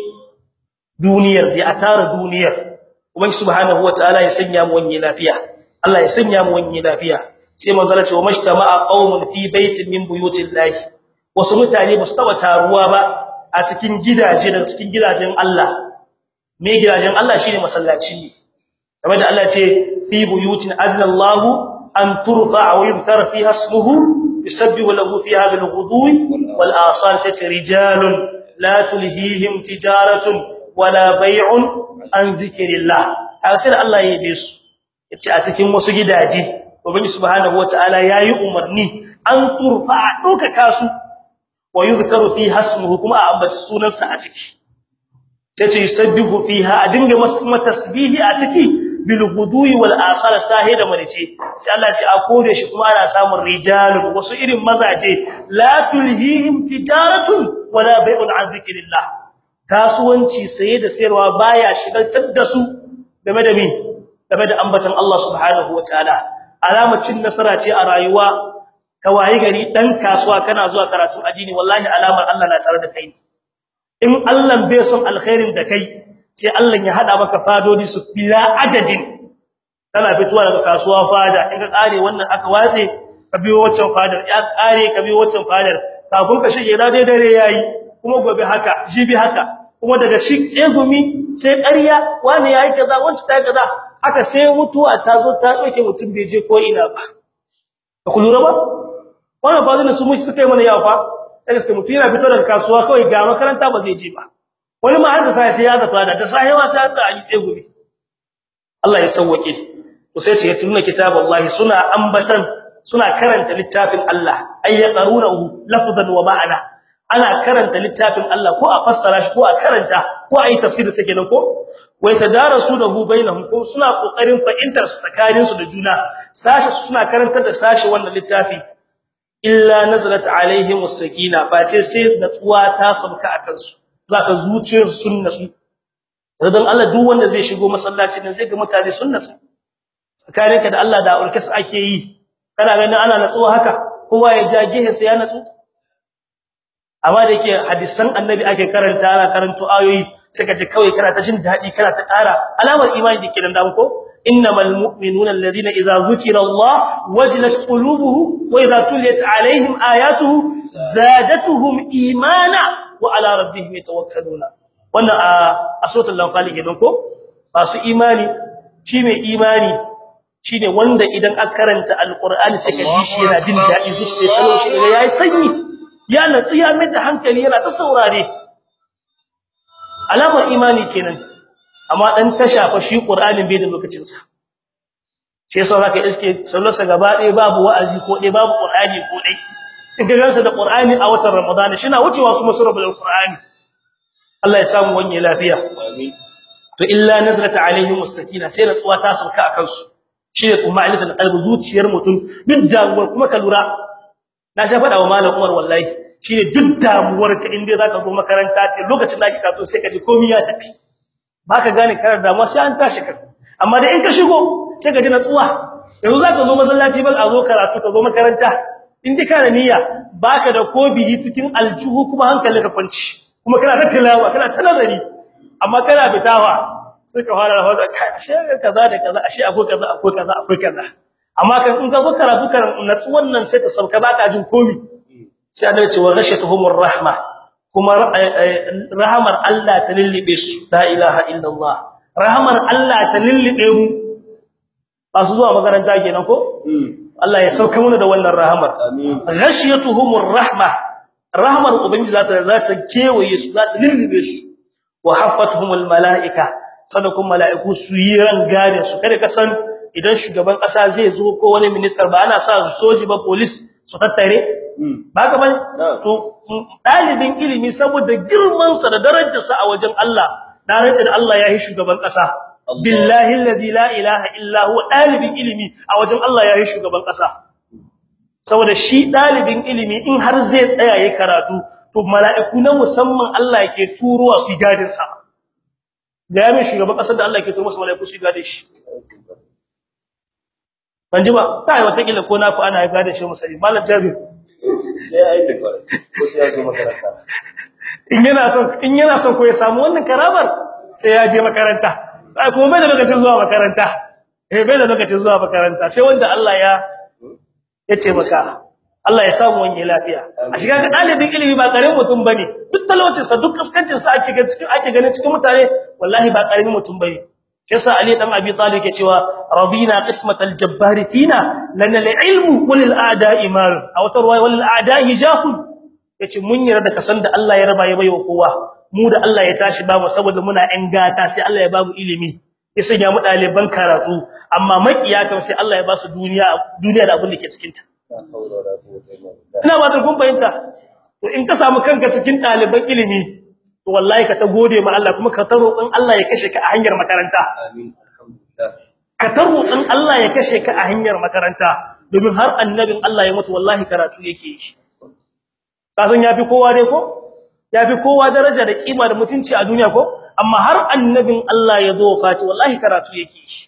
duniyar da a tara duniyar ubangi subhanahu wataala ya sanya mu wani lafiya Allah ya sanya mu wani lafiya sai manzo Allah ce wa mashtama'a qaumun fi baitin min buyutillahi wasu mutane ba su taba taruwa ba a cikin gidaje da cikin gidajen Allah me gidajen Allah shine masallaci ne kamar da Allah ce fi buyutin adna Allah an turfa wa yuzkar fiha ismuhu yusabbihu lahu fiha bil ghudwi wal asal sai rijalun la tulhihim tijaratun wala bay'un an dhikrillah haka sai Allah ya yi su yace a cikin wasu gidaje ubangi subhanahu wataala yayi umarni an turfa doka kasu wa yuzkaru fi hasmuhu kuma a ambaci sunansa a ciki tace yusabbihu fiha a dinga masa tasbihi a ciki bil ghudui wal asal sahida marice sai Allah ce a kore shi kuma ana samun rijalun wasu irin mazaje la tulhihim tijaratun wala bai'un an zikrillah kasuwanci saye da sayarwa baya shigaltar da su game da me game da ambatan Allah subhanahu wataala alamacin nasara ce a rayuwa kawai gari dan kasuwa kana zuwa karatu addini wallahi alamar Allah na tare da kai in Allah bai son alkhairin da kai sai Allah ya hada maka fadodi su bila adadin kana fituwa daga kasuwa fada in ka kare wannan aka watse ka biyo waccan fadar ya kare ka biyo waccan fadar kafin ka shige da dai dare yayi kuma gobe haka jibi haka kuma daga shi tsegumi sai ƙarya wani yayi kaza wanci ta kaza haka sai mutuwa ta zo ta dauke mutum bai je ko ina ba ku lura ba wannan ba zai su mu suka yi mana yawa fa sai suka mutu yana fito daga kasuwa kawai ga makaranta ba zai je ba wani ma har da sai sai ya zafa da da sai ma sai da yi tsegumi Allah ya sauwake to sai ce tunna kitaballahi suna ambatan suna karanta littafin Allah ay yaqrunahu lafzan wa ma'ana ana karanta littafin Allah ko a fassara shi ko a karanta ko a yi tafsiri sai kenan ko wai tadarasunahu bainahum ko suna kokarin fahimtar su tsakanin su da juna sashi suna karantar da sashi wannan littafi illa nazalat alaihim as-sakina face sai natsuwa ta sauka akan su zaka zuciyar sun natsu dan Allah duk wanda zai shigo masallaci nan sai ga mutane sun natsu tsakaninka da Allah da urkasa ake yi kana ganin ana natsuwa haka kowa ya ja gehe sai ya natsu amma da yake hadisan annabi ake karanta ana karanto ayoyi sai kaje kawai kana ta jin dadi kana ta ƙara alamar imani dake nan da ko innamal mu'minuna alladhina idza zukira Allah wajilat qulubuhum wa idza tuliyat alaihim ayatuhu zadatuhum imana wa ala rabbihim yatawakkaluna wannan a suratul anfal kenan ko masu imani shi mai imani shine wanda idan aka karanta alqur'ani sai ka ji shi yana jin dadi zuciya salo shi yayi sanyi ya natsu ya mai da hankali yana ta saurare alamar imani kenan amma dan tasha fa shi qur'anin bai da lokacin sa shi yasa zaka iske sallarsa gaba ɗaya babu wa'azi ko ɗaya babu qur'ani ko ɗaya in ka gansa da qur'ani a watan ramadan shi na wucewa su masu rabbul qur'ani Allah ya samu wani lafiya amin to illa nazlat alaihim as-sakina sai natsuwa ta sauka akan su shine kuma alifatul qalbi zuciyar mutum duk damuwar kuma ka lura na sha fada wa malam Umar wallahi shine duk damuwar ka inda zaka zo makaranta ce lokacin da kika to sai ka ji komai ya tafi baka gane karar damuwa sai an tashi ka amma da in ka shigo sai ka ji natsuwa yanzu zaka zo masallaci ba a zo karatu ka zo makaranta in dai kana niyya baka da kobiyi cikin aljuhu kuma hankalinka kwanci kuma kana ta tilawa kana ta nazari amma kana bitawa sai ka fara rafa kai ashe kaza da kaza ashe akwai kaza akwai kaza akwai kaza amma kan in ka zo karatu kan natsuwan nan sai ta sauka baka jin komi sai Allah ya ce wa ghashatuhumur rahma kuma rahmar Allah ta lillibe su la ilaha illallah rahmar Allah ta lillibe mu ba su zuwa makaranta kenan ko Allah ya sauka mana da wannan rahmar amin ghashiyatuhumur rahma rahmar ubangiji zata zata kewaye su zata lillibe su wa haffatuhumul malaika sadakun malaiku su yi ran gane su kada ka san idan shugaban kasa zai zo ko wani minister ba ana sa soji ba police su tattare ba ka bane to dalibin ilimi saboda girman sa da darajar sa a wajen Allah na rantsa da Allah ya yi shugaban kasa billahi alladhi la ilaha illa huwa dalibin ilimi a wajen Allah ya yi shugaban kasa saboda shi dalibin ilimi in har zai tsaya yayin karatu to mala'iku na musamman Allah yake turowa su gadin sa ga yamin shugaban kasar da Allah yake turo masa mala'iku su gadin shi ban ji ba kai wata kila ko na ku ana gadin shi musali malam jabir sai ai da ko sai ya je makaranta in yana son in yana son ko ya samu wannan karamar sai ya je makaranta ai kuma bai da lokacin zuwa makaranta eh bai da lokacin zuwa makaranta sai wanda Allah ya ya ce maka Allah ya samu wani lafiya a shiga ga dalibin ilimi ba karamin mutum bane duk talaucin sa duk kaskancin sa ake ga cikin ake ganin cikin mutane wallahi ba karamin mutum bane yasa ali dan abi talib yake cewa radina qismatal jabbar fina lana ilmu walil a'da'i mal aw tarwa walil a'da'i jahul yace mun yarda da kasan da Allah ya raba ya bayo kowa mu da Allah ya tashi ba mu saboda muna ɗan gata sai Allah ya ba mu ilimi ya sanya mu ɗaliban karatu amma makiya kam sai Allah ya ba su duniya duniya da abin da ke cikin ta ina ba kun fahimta to in ka samu kanka cikin ɗaliban ilimi to wallahi ka ta gode ma Allah kuma ka ta roƙon Allah ya kashe ka a hanyar makaranta amin alhamdulillah ka ta roƙon Allah ya kashe ka a hanyar makaranta domin har annabin Allah ya mutu wallahi karatu yake yi ka san yafi kowa dai ko yafi kowa daraja da kima da mutunci a duniya ko amma har annabin Allah ya zo fati wallahi karatu yake yi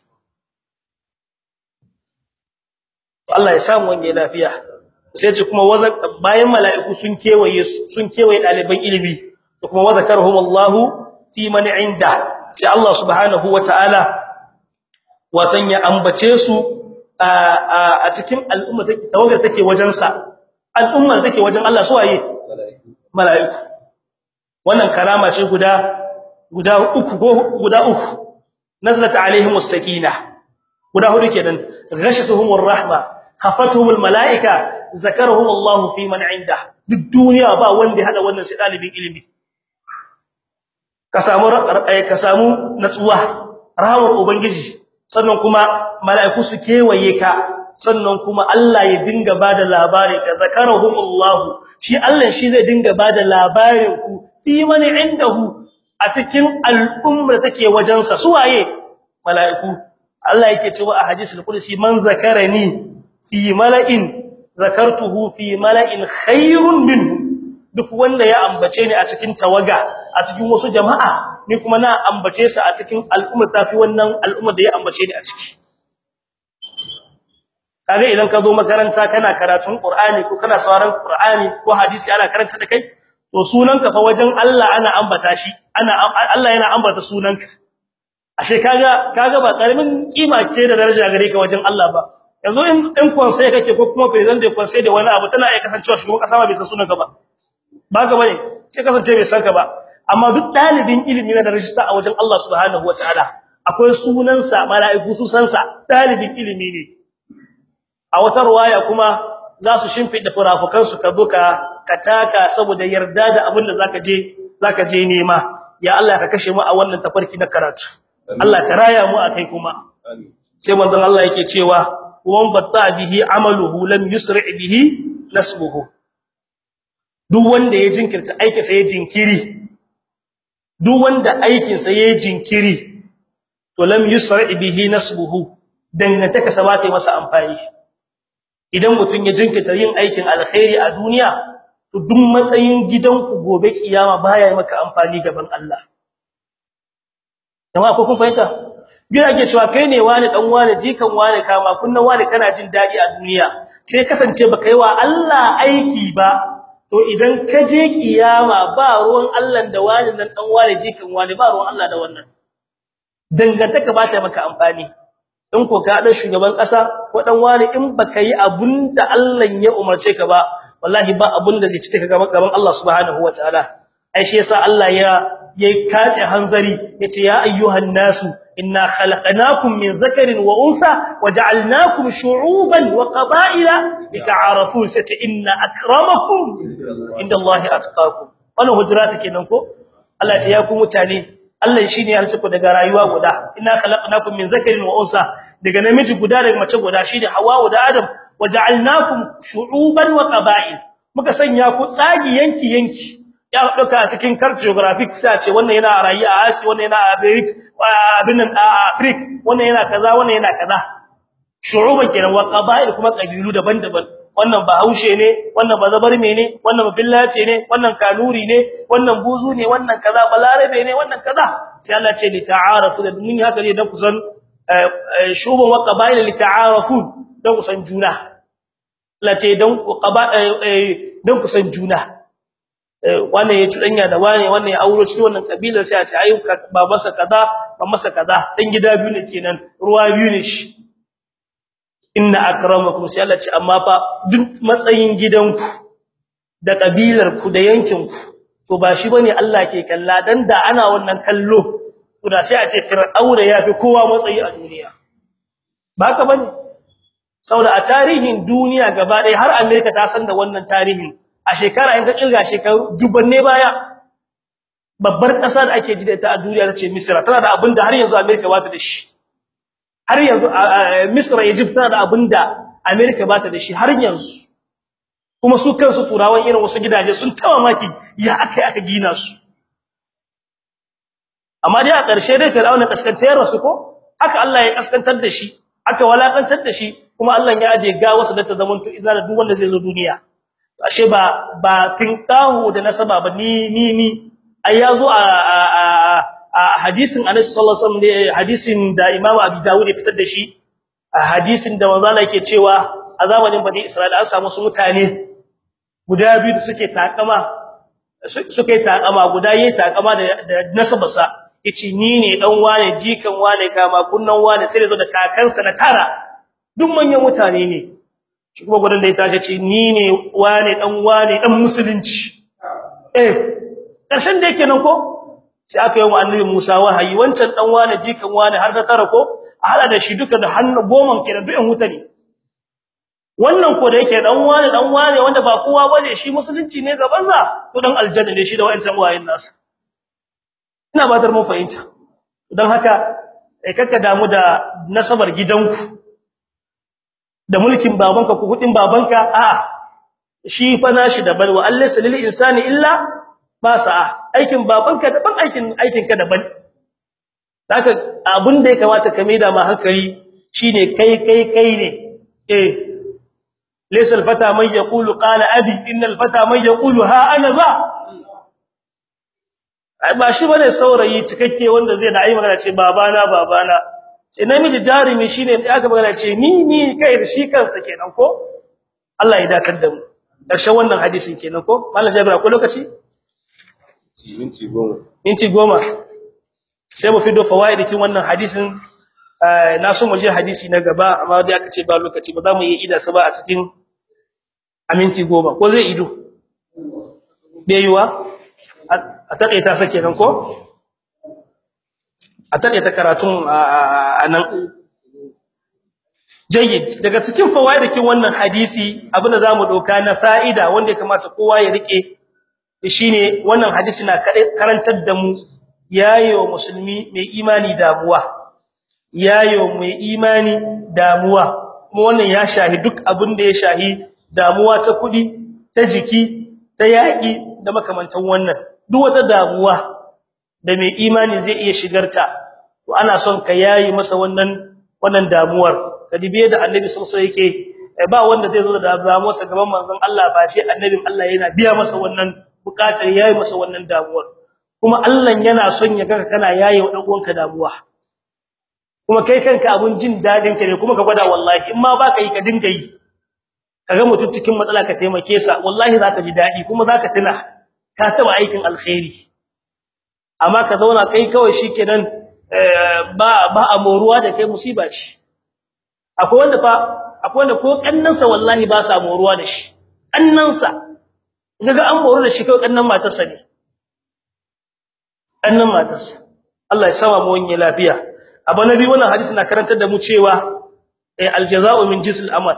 Allah ya samu wange lafiya sai ce kuma wazan bayan mala'iku sun kewaye sun kewaye daliban ilimi da kuma wazakarhum Allahu fi man inda sai Allah subhanahu wataala watan ya ambace su a cikin al'umma take tawagar take wajen sa al'umma take wajen Allah su waye malaiku mala'iku wannan karama ce guda guda uku go guda uku nazalat alaihimus sakinah guda hudu kenan ghashatuhumur rahma khafatuhumul malaika zakarahum Allah fi man inda duk duniya ba wanda ya hada wannan sai dalibin ilimi ka samu ka samu natsuwa rahmar ubangiji sannan kuma malaiku su kewaye ka sannan kuma Allah ya dinga bada labari ka zakarahum Allah shi Allah shi zai dinga bada labarin ku fi man indahu a cikin al'ummar take wajensa suwaye malaiku Allah yake cewa a hadisul qudsi man zakarani fi mala'in zakartuhu fi mala'in khairun minhu duk wanda ya ambace ni a cikin tawaga a cikin wasu jama'a ni kuma na ambace sa a cikin al'umma tafi wannan al'umma da ya ambace ni a ciki kage idan ka zo makaranta kana karatun qur'ani ko kana sauraron qur'ani ko hadisi ana karanta da kai to sunanka fa wajen Allah ana ambata shi ana Allah yana ambata sunanka ashe kaga kaga ba karamin kima ce da daraja gare ka wajen Allah ba yanzu in in konsai kake ko kuma president da konsai da wani abu tana iya kasancewa shugaban kasa ba bai san sunanka ba ba ga bane sai kasance bai san ka ba amma duk dalibin ilimi na da rajista a wajen Allah subhanahu wataala akwai sunansa mala'iku su san sa dalibin ilimi ne a wata ruwaya kuma za su shimfida furafukan su ka zo ka kataka saboda yarda da abin da zaka je zaka je nema ya Allah ka kashe mu a wannan tafarki na karatu Allah ka raya mu akai kuma amin sai manzon Allah yake cewa wan batta bihi amaluhu lam yusri bihi nasbuhu duk wanda ya jinkirta aikin sa ya jinkiri duk wanda aikin sa ya jinkiri to lam yusri bihi nasbuhu dangantaka sa ba ta yi masa amfani idan mutun ya jinkirta yin aikin alkhairi a duniya to duk matsayin gidanku gobe kiyama baya yi maka amfani gaban Allah jama'a ko kun fahimta gida ake cewa kai ne wani dan wani jikan wani kama kunnan wani kana jin dadi a duniya sai kasance baka yi wa Allah aiki ba to idan ka je kiyama ba ruwan Allah da wani nan dan wani jikan wani ba ruwan Allah da wannan dangantaka ba ta maka amfani in ko ka dan shugaban kasa ko dan wani in baka yi abunda Allah ya umarce ka ba wallahi ba abunda zai cike ka gaban gaban Allah subhanahu wataala ai shi yasa Allah ya yayi kace hanzari yace ya ayyuhan nasu inna khalaqnakum min dhakarin wa untha waja'alnakum shu'uban wa qaba'ila lita'arafu sata inna akramakum indallahi atqakum wannan hujurata kenan ko Allah ya ce ya ku mutane Allah shine ya halice ku daga rayuwa guda inna khalaqnakum min zakarin wa unsa daga namiji guda daga mace guda shine Hawwa da Adam waja'alnakum shu'uban wa qaba'il muka sanya ku tsagi yanki yanki ya dauka a cikin cartographic sai a ce wannan yana rayuwa a Asia wannan yana a America abin nan a Africa wannan yana kaza wannan yana kaza shu'uban kenan wa qaba'il kuma kabilu daban-daban wannan bahaushe ne wannan bazabarme ne wannan billace ne wannan kanuri ne wannan buzu ne wannan kaza balarabe ne wannan kaza sai Allah ce li ta'arafu da mun haka ne dan kusan shuban wa qaba'il li ta'arafu dan kusan juna Allah ce dan ku qaba dan kusan juna wannan ya tudanya da wane wannan ya auro shi wannan kabila sai a ce ayu babansa kaza mamansa kaza dan gida biyu ne kenan ruwa biyu ne shi inna akramakum sai Allah ce amma fa duk matsayin gidanku da kabilarku da yankinku to ba shi bane Allah ke kalla dan da ana wannan kallo to da sai a ce fir'auna yafi kowa matsayi a duniya ba ka bane saboda a tarihin duniya gaba ɗaya har America ta san da wannan tarihin a shekara in ka kirga shekaru dubanne baya babbar ƙasa da ake ji da ita a duniya tace Misra tana da abinda har yanzu America ba ta da shi har yanzu Misra Egypt tana da abinda America ba ta da shi har yanzu kuma su kansu turawan irin wasu gidaje sun tawa maki ya akai aka gina su amma dai a ƙarshe dai Fir'auna kaskantar rasu ko haka Allah ya kaskantar da shi aka walakantar da shi kuma Allah ya aje ga wasu da ta zamanto izina duk wanda zai zo duniya ashe ba ba tinkahu da nasaba ba ni ni ni ai yazo a a hadisin Annabi sallallahu alaihi wasallam hadisin da Imam Abi Dawud ya fitar da shi a hadisin da manzo Allah yake cewa a zamanin Bani Isra'ila an samu su mutane guda biyu da suke takama suke takama guda yayi takama da nasabarsa yace ni ne dan wane jikan wane kama kunnan wane sai da zo da kakansa na tara duk manyan mutane ne shi kuma gudan da ya tashi ce ni ne wane dan wane dan musulunci eh karshen da yake nan ko sai aka yi wa annabi Musa wahayi wancan dan wane jikan wane har da tara ko a hada da shi duka da hannu goman kenan duk yan wuta ne wannan ko da yake dan wane dan wane wanda ba kowa bane shi musulunci ne gaban sa to dan aljanna ne shi da wayancan wayin nasa ina ba mun fahimta dan haka kai kakka damu da nasabar gidanku da mulkin babanka ko kudin babanka a shi fa nashi daban wa allaysa lil insani illa ma sa'a aikin babanka daban aikin aikinka daban haka abin da ya kamata ka maida ma hankali shine kai kai kai ne eh laysa al fata man yaqulu qala abi innal fata man yaqulu ha ana za ai ba shi bane saurayi cikakke wanda zai da ai magana ce babana babana sai namiji jarumi shine da aka magana ce ni ni kai da shi kansa kenan ko Allah ya dakatar da mu karshen wannan hadisin kenan ko mallan jabir akwai lokaci minti goma minti goma sai mu fido fawaidikin wannan hadisin na so mu je hadisi na gaba amma dai aka ce ba lokaci ba za mu yi ida sa ba a cikin a minti goma ko zai ido bai yiwa a taƙaita sa kenan ko a taƙaita karatun a nan jayyid daga cikin fawaidikin wannan hadisi abinda zamu doka na fa'ida wanda ya kamata kowa ya rike shine wannan hadisi na karantar da mu yayo musulmi mai imani damuwa yayo mai imani damuwa kuma wannan ya shahi duk abin da ya shahi damuwa ta kudi ta jiki ta yaki da makamantan wannan duk wata damuwa da mai imani zai iya shigarta to ana son ka yayi masa wannan wannan damuwar kadibe da annabi sallallahu alaihi yake ba wanda zai zo da damuwarsa gaban manzon Allah ba ce annabin Allah yana biya masa wannan bukatar yayi masa wannan damuwar kuma Allah yana son ya ga kana yayi wa dan uwanka damuwa kuma kai kanka abun jin dadin ka ne kuma ka gwada wallahi in ma baka yi ka dinga yi kaga mutum cikin matsala ka taimake sa wallahi zaka ji dadi kuma zaka tuna ka taba aikin alkhairi amma ka zauna kai kawai shikenan ba ba amoruwa da kai musiba ce akwai wanda fa akwai wanda ko kannansa wallahi ba sa moruwa da shi kannansa kaga an moru da shi kawai kannan matarsa ne kannan matarsa Allah ya sama mu wani lafiya abu nabi wannan hadisi na karantar da mu cewa aljazaa'u min jinsil amal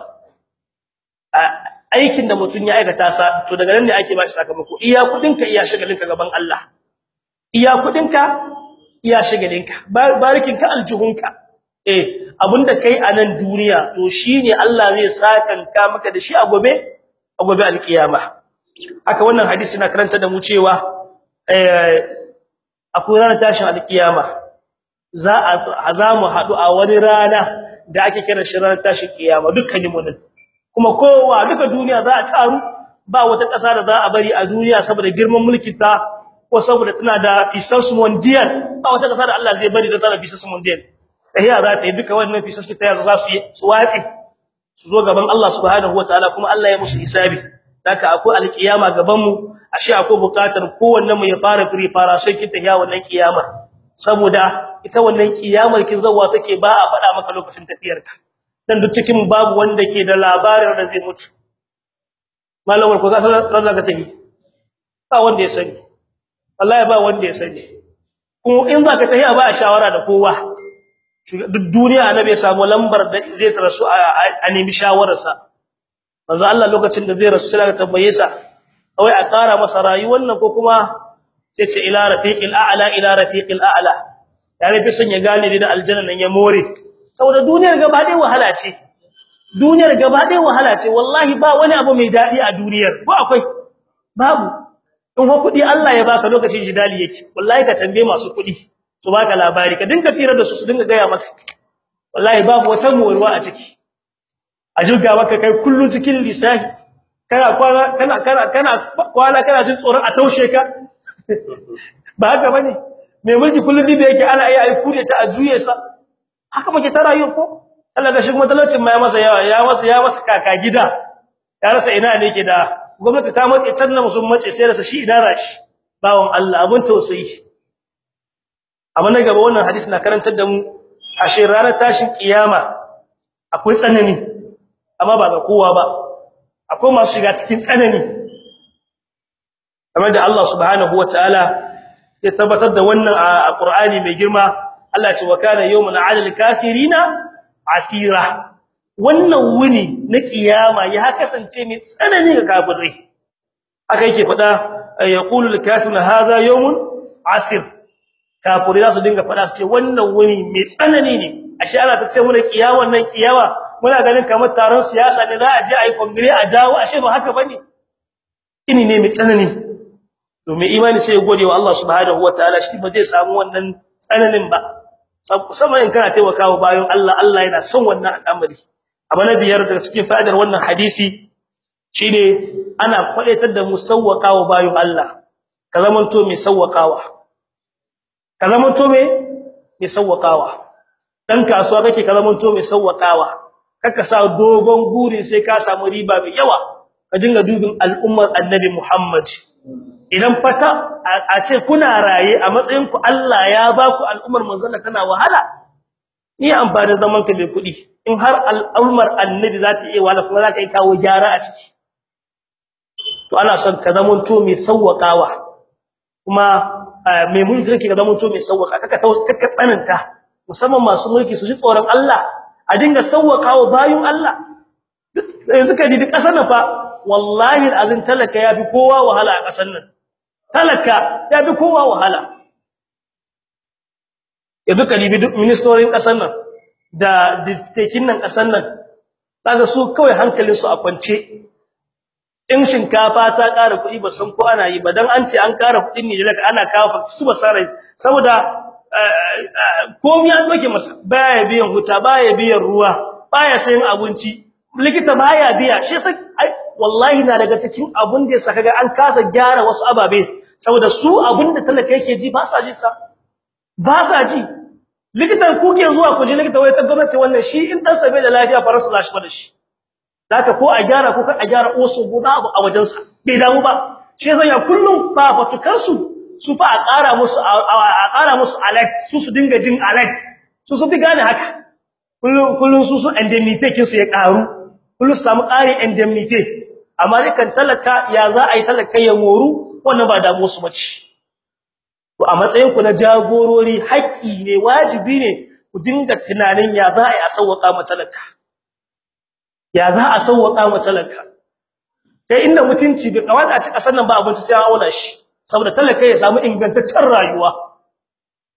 aikin da mutun ya aikata sa to daga nan ne ake ba shi sakamako iya kudinka iya shagalinka gaban Allah iya kudinka iya shagalinka barikinka aljuhunka eh abinda kai a nan duniya to shine Allah zai sakanka maka da shi a gobe a gobe alkiyama haka wannan hadisi na karanta da mu cewa eh akwai ranar tashin alkiyama za a za mu hadu a wani rana da ake kira shi ranar tashin kiyama dukkanin mu nan kuma kowa duka duniya za a taru ba wata ƙasa da za a bari a duniya saboda girman mulkin ta ko saboda tana da fisas mondial ba wata ƙasa da Allah zai bari da tana fisas mondial tahiya za ta yi duka wannan fisas ta yazo za su yi su wace su zo gaban Allah subhanahu wataala kuma Allah ya musu hisabi haka akwai alkiyama gaban mu ashe akwai bukatar kowanne mu ya fara firi fara sai kin tahiya wannan kiyama saboda ita wannan kiyamar kin zawa take ba a faɗa maka lokacin tafiyarka dan duk cikin babu wanda ke da labarin da zai mutu malamar ko ga sanar da ka tahi ba wanda ya sani wallahi ba wanda ya sani kuma in zaka tahi ba a shawara da kowa duk duniya annabi ya samu lambar da zai tarasu a nemi shawararsa manzo Allah lokacin da zai rasu sai ka tambaye sa wai a ƙara masa rayuwar nan ko kuma sai ce ila rafiqil a'la ila rafiqil a'la yani bi sun ya gane da aljanna nan ya more saboda duniyar gaba dai wahala ce duniyar gaba dai wahala ce wallahi ba wani abu mai dadi a duniyar ko akwai babu in ho kudi Allah ya baka lokacin jidali yake wallahi ka tambaye masu kudi su baka labari ka dinga fira da su su dinga gaya maka wallahi babu wata morwa a ciki a jirga maka kai kullun cikin lisahi kana kwana kana kana kana kwana kana jin tsoron a taushe ka ba haka bane mai mulki kullun dibe yake ana iya ai kure ta a juye sa haka muke ta rayuwa ko Allah ga shi kuma talaucin ma ya masa yawa ya masa ya masa kaka gida ya rasa ina ne yake da gwamnati ta mace can na musun mace sai rasa shi ina rashi bawon Allah abun tausayi amma na gaba wannan hadisi na karantar da mu ashe ranar tashin kiyama akwai tsanani amma ba ga kowa ba akwai masu shiga cikin tsanani kamar da Allah subhanahu wataala ya tabbatar da wannan a Qur'ani mai girma Allah ya ce wa kana yawmun 'alal kafirina asira wannan wuni na kiyama ya kasance mai tsanani ga kafirai aka yake fada yaqulu al-kafiruna hadha yawmun asir kafirai za su dinga fada su ce wannan wuni mai tsanani ne ashe ana ta ce muna kiyaman nan kiyama muna ganin kamar taron siyasa ne za a je a yi kongire a dawo ashe ba haka bane ini ne mai tsanani domin imani sai ya gode wa Allah subhanahu wataala shi ba zai samu wannan tsananin ba sama in kana taimakawa bayan Allah Allah yana son wannan al'amari amma na biyar daga cikin fa'idar wannan hadisi shine ana kwadaitar da musawwaqawa bayan Allah ka zamanto mai sawwaqawa ka zamanto mai mai sawwaqawa dan kasuwa kake ka zamanto mai sawwaqawa kaka sa dogon guri sai ka samu riba mai yawa ka dinga dubin al'ummar annabi Muhammad idan fata a ce kuna raye a matsayin ku Allah ya ba ku al'ummar manzon tana wahala ni amfani zaman ka mai kudi in har al'ummar annabi za ta iya wahala kuma za ka yi kawo gyara a ciki to ana son ka zaman to mai sawwakawa kuma mai mulki kake ka zaman to mai sawwaka kaka kaka tsananta musamman masu mulki su ji tsoron Allah a dinga sawwakawa bayun Allah yanzu ka dibi kasar nan fa wallahi azin talaka yafi kowa wahala a kasar nan talaka yafi kowa wahala yanzu ka dibi duk ministerin kasar nan da ditekin nan kasar nan kaga su kawai hankalin su a kwance in shinkafa ta ƙara kuɗi ba san ko ana yi ba dan an ce an ƙara kuɗin ne daga ana kawo su ba sarai saboda komai an doke masa baya biyan huta baya biyan ruwa baya sayin abinci likita baya biya shi sai wallahi na daga cikin abun da yasa kaga an kasa gyara wasu ababe saboda su abun da talaka yake ji ba sa ji sa ba sa ji likitan ku ke zuwa ku ji likita wai ta gwamnati wannan shi in dan sabe da lafiya faransa za shi ba da shi zaka ko a gyara ko ka a gyara oso guda abu a wajen sa bai damu ba shi yasa ya kullum ba fatukan su su fa a ƙara musu a ƙara musu alert su su dinga jin alert su su bi gane haka kullum kullum su su indemnity kin su ya ƙaru kullum samu ƙari indemnity amma kan talaka ya za a yi talaka ya moru wannan ba damu su bace to a matsayin ku na jagorori haƙi ne wajibi ne ku dinga tunanin ya za a yi a sauwaka ma talaka ya za a sauwaka ma talaka kai inda mutunci bai kawata a ci kasar nan ba abinci sai an auna shi saboda talaka ya samu ingantaccen rayuwa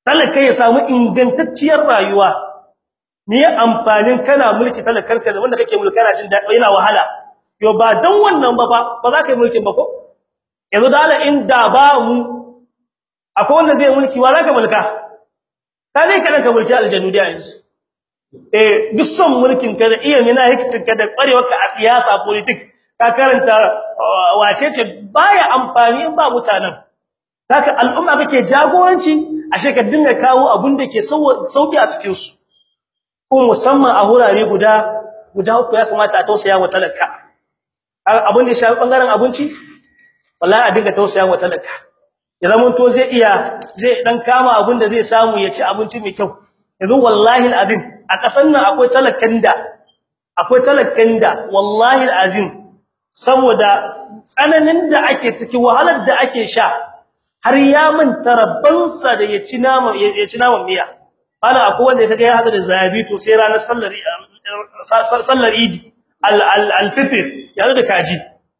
talaka ya samu ingantacciyar rayuwa me ya amfanin kana mulki talakarka da wanda kake mulki kana jin daɗi yana wahala yo ba dan wannan ba ba ba za ka yi mulkin ba ko yanzu da Allah in da ba mu akwai wanda zai mulki wa za ka mulka ka ne kana ka mulki aljannu da yanzu eh duk son mulkin ka da iya mina hikicin ka da kwarewarka a siyasa politics ka karanta wace ce baya amfani in ba mutanen haka al'umma kake jagoranci ashe ka dinga kawo abun da ke sauki a cikin su ko musamman a hurare guda guda uku ya kamata a tausaya wa talaka abun da ya shafi bangaren abinci wallahi a dinga tausaya wa talaka ya zama to zai iya zai dan kama abun da zai samu ya ci abinci mai kyau yanzu wallahi alazim a kasan nan akwai talakan da akwai talakan da wallahi alazim saboda tsananin da ake ciki wahalar da ake sha har ya manta rabbansa da ya ci nama ya ci naman miya ana akwai wanda kaga ya hada da zabi to sai ranar sallar sallar idi al-fitr ya hada da kaji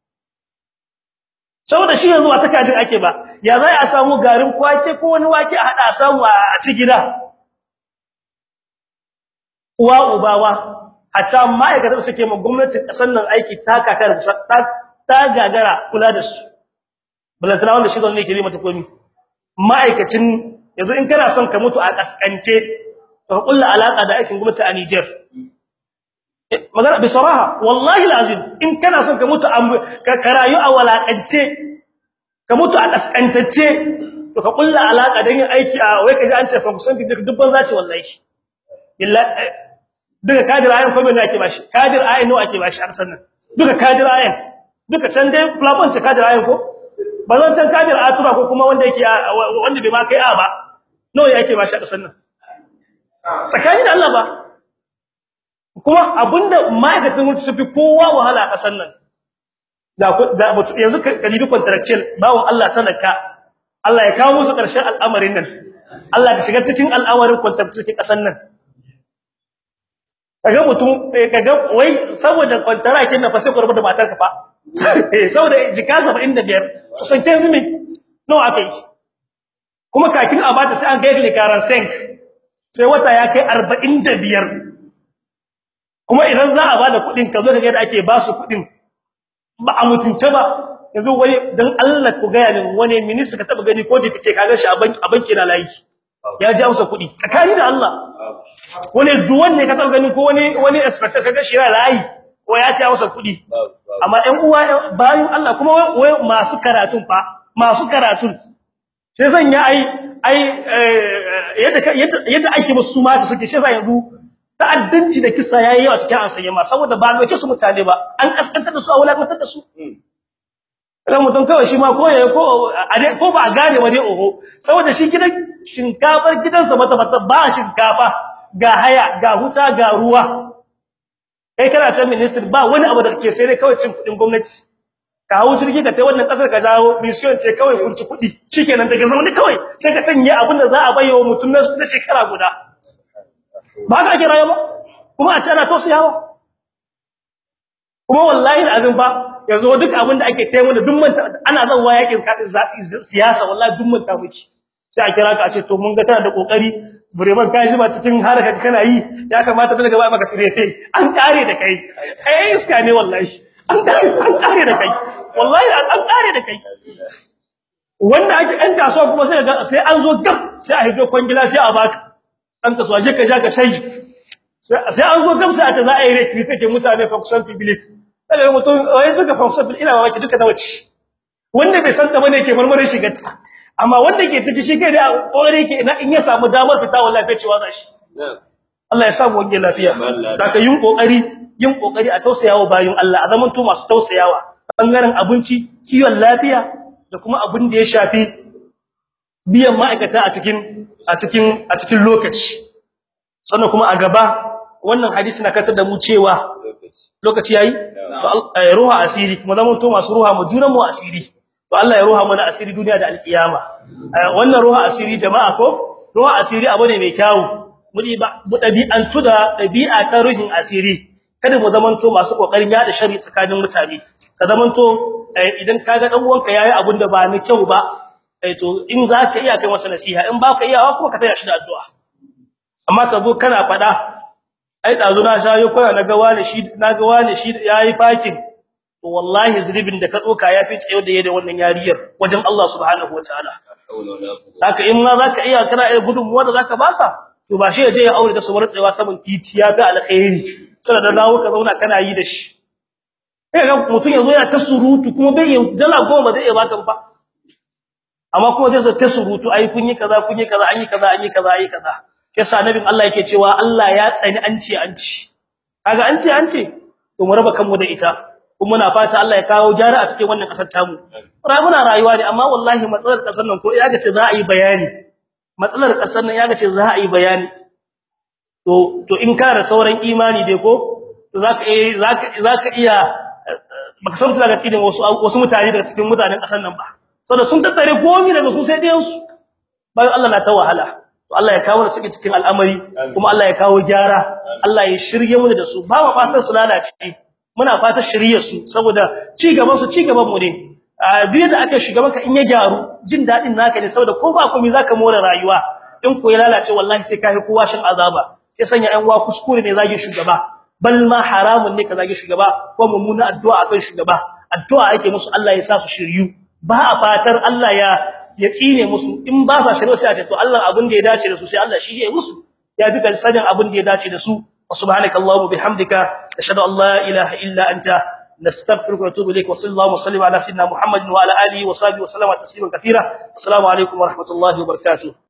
saboda shi yanzu ba ta kajin ake ba ya zai a samu garin kwake ko wani wake a hada a samu a ci gida uwa ubawa hatta ma'aikatan suke ma gwamnatin kasar nan aiki ta kakar ta gagara kula da su balantana wanda shi ne ke yi mata komi ma'aikacin yanzu in kana son ka mutu a kaskance ka kulla alaka da aikin gwamnati a Niger magana bi saraha wallahi alazim in kana son ka mutu ka rayu a walakance ka mutu a kaskantacce to ka kulla alaka da yin aiki a wai kaji an ce fa kusan dubban zaci wallahi billahi duka kadir ayan ko me ake bashi kadir ayan nawa ake bashi a sannan duka kadir ayan duka can dai plafon ce kadir ayan ko ba zan can kadir atura ko kuma wanda yake wanda bai ma kai a ba nawa yake bashi a sannan tsakani da Allah ba kuma abinda ma'aikatan mutu su fi kowa wahala a kasan nan da yanzu kalibi contractual bawon Allah talaka Allah ya kawo musu ƙarshen al'amarin nan Allah ka shiga cikin al'amarin contractual kasan nan kaga mutum kaga wai saboda contractual na fa sai ku da matar ka fa eh saboda jika 75 su sanke zumi no akai kuma kakin a bata sai an ga likaran senk sai wata ya kai 45 kuma idan za a bada kudin ka zo ka ga yadda ake ba su kudin ba a mutunce ba yanzu wani dan Allah ku ga yanin wani minister ka taba gani ko da kace ka ga shi a banki na layi ya ji amsa kudi tsakani da Allah wani duwan ne ka taba gani ko wani wani inspector ka ga shi na layi ko ya ta masa kudi amma ɗan uwa bayan Allah kuma wai masu karatun fa masu karatun sai zan ya ai ai yadda yadda ake musu ma da suke shi sai yanzu ta'addanci da kisa yayi yawa cikin ansanye ma saboda ba doke su mutane ba an kaskantar da su a wulakantar da su idan mutum kawai shi ma ko ya ko ko ba a gane ba dai oho saboda shi gidan shinkafar gidansa mata mata ba shinkafa ga haya ga huta ga ruwa kai kana can minister ba wani abu da kake sai dai kawai cin kudin gwamnati ka hawo jirgi ka tai wannan kasar ka jawo mission ce kawai furci kudi shikenan daga zaune kawai sai ka canye abin da za a bayyana mutum na shekara guda ba ka ake rayuwa kuma a ce ana tausayawa kuma wallahi alazim ba yanzu duk abin da ake taimo da duk manta ana zawa yakin kadin siyasa wallahi duk manta miki sai a kira ka a ce to mun ga tana da kokari bureman ka ji ba cikin haraka kana yi ya kamata daga ba maka firete an kare da kai kai iska ne wallahi an kare an kare da kai wallahi an kare da kai wanda ake ɗan kasuwa kuma sai ga sai an zo gab sai a hido kwangila sai a baka ɗan kasuwa je ka ja ka tai sai an zo gab sai a ta za a yi rekri take mutane function public daga mutum wai duka function public ina mamaki duka na wace wanda bai san da bane yake marmarin shigarta amma wanda ke ciki shi kai da kokari yake ina in ya samu damar fita wallahi bai cewa zashi Allah ya samu wange lafiya daga yin kokari yin kokari a tausayawa bayin Allah a zaman to masu tausayawa bangaren abinci kiwon lafiya da kuma abin da ya shafi biyan ma'aikata a cikin a cikin a cikin lokaci sannan kuma a gaba wannan hadisi na katar da mu cewa lokaci yayi to ruha asiri kuma zaman to masu ruha mu junan mu asiri to Allah ya ruha mana asiri duniya da alkiyama wannan ruha asiri jama'a ko ruha asiri abu ne mai kyau mudi ba mu dabi'antu da dabi'a ta ruhin asiri kada mu zamanto masu kokarin yada shari tsakanin mutane ka zamanto idan kaga dan uwanka yayi abun da ba ni kyau ba eh to in zaka iya kai masa nasiha in baka iya kuma ka taya shi da addu'a amma ka zo kana fada ai dazu na shayo koya na ga wani shi na ga wani shi yayi fakin to wallahi zulubin da ka doka yafi tsayo da yayin wannan yariyar wajen Allah subhanahu wataala haka in ma zaka iya kana iya gudunmuwa da zaka basa to ba shi yaje ya aure da su bar tsayawa saman titi ya ga alkhairi sai da dawo ka zauna kana yi da shi kai ga mutun yazo yana ta surutu kuma bai yin dala goma zai iya baka ba amma kuma zai zo ta surutu ai kun yi kaza kun yi kaza an yi kaza an yi kaza ai kaza yasa nabin Allah yake cewa Allah ya tsani an ce an ci kaga an ce an ce to mu raba kanmu da ita kuma muna fata Allah ya kawo gyara a cikin wannan kasar tamu muna rayuwa ne amma wallahi matsalar kasar nan ko ya ga ce za a yi bayani matsalar kasar nan ya ga ce za a yi bayani to to in ka da sauran imani dai ko to zaka eh zaka zaka iya baka san daga cikin wasu wasu mutane daga cikin mutanen kasar nan ba saboda sun tattare gomi daga su sai dai su bayan Allah na ta wahala to Allah ya kawo su cikin al'amari kuma Allah ya kawo gyara Allah ya shirye mu da su ba mu fatan su lalace muna fatan shirye su saboda ci gaban su ci gaban mu ne a duk da aka shiga maka in ya gyaru jin dadin naka ne saboda ko ba komai zaka more rayuwa in ko ya lalace wallahi sai kai kowa shin azaba ya sanya ɗan uwa kuskure ne zage shugaba bal ma haramun ne ka zage shugaba ko mummuna addu'a akan shugaba addu'a yake musu Allah ya sa su shiryu ba a fatar Allah ya ya tsine musu in ba sa shirye sai a ce to Allah abin da ya dace da su sai Allah shi ya musu ya duka sanin abin da ya dace da su subhanakallahumma bihamdika ashhadu an la ilaha illa anta نستغفرك ونتوب اليك وصلى الله وسلم على سيدنا محمد وعلى اله وصحبه وسلم تسليما كثيرا السلام عليكم ورحمه الله وبركاته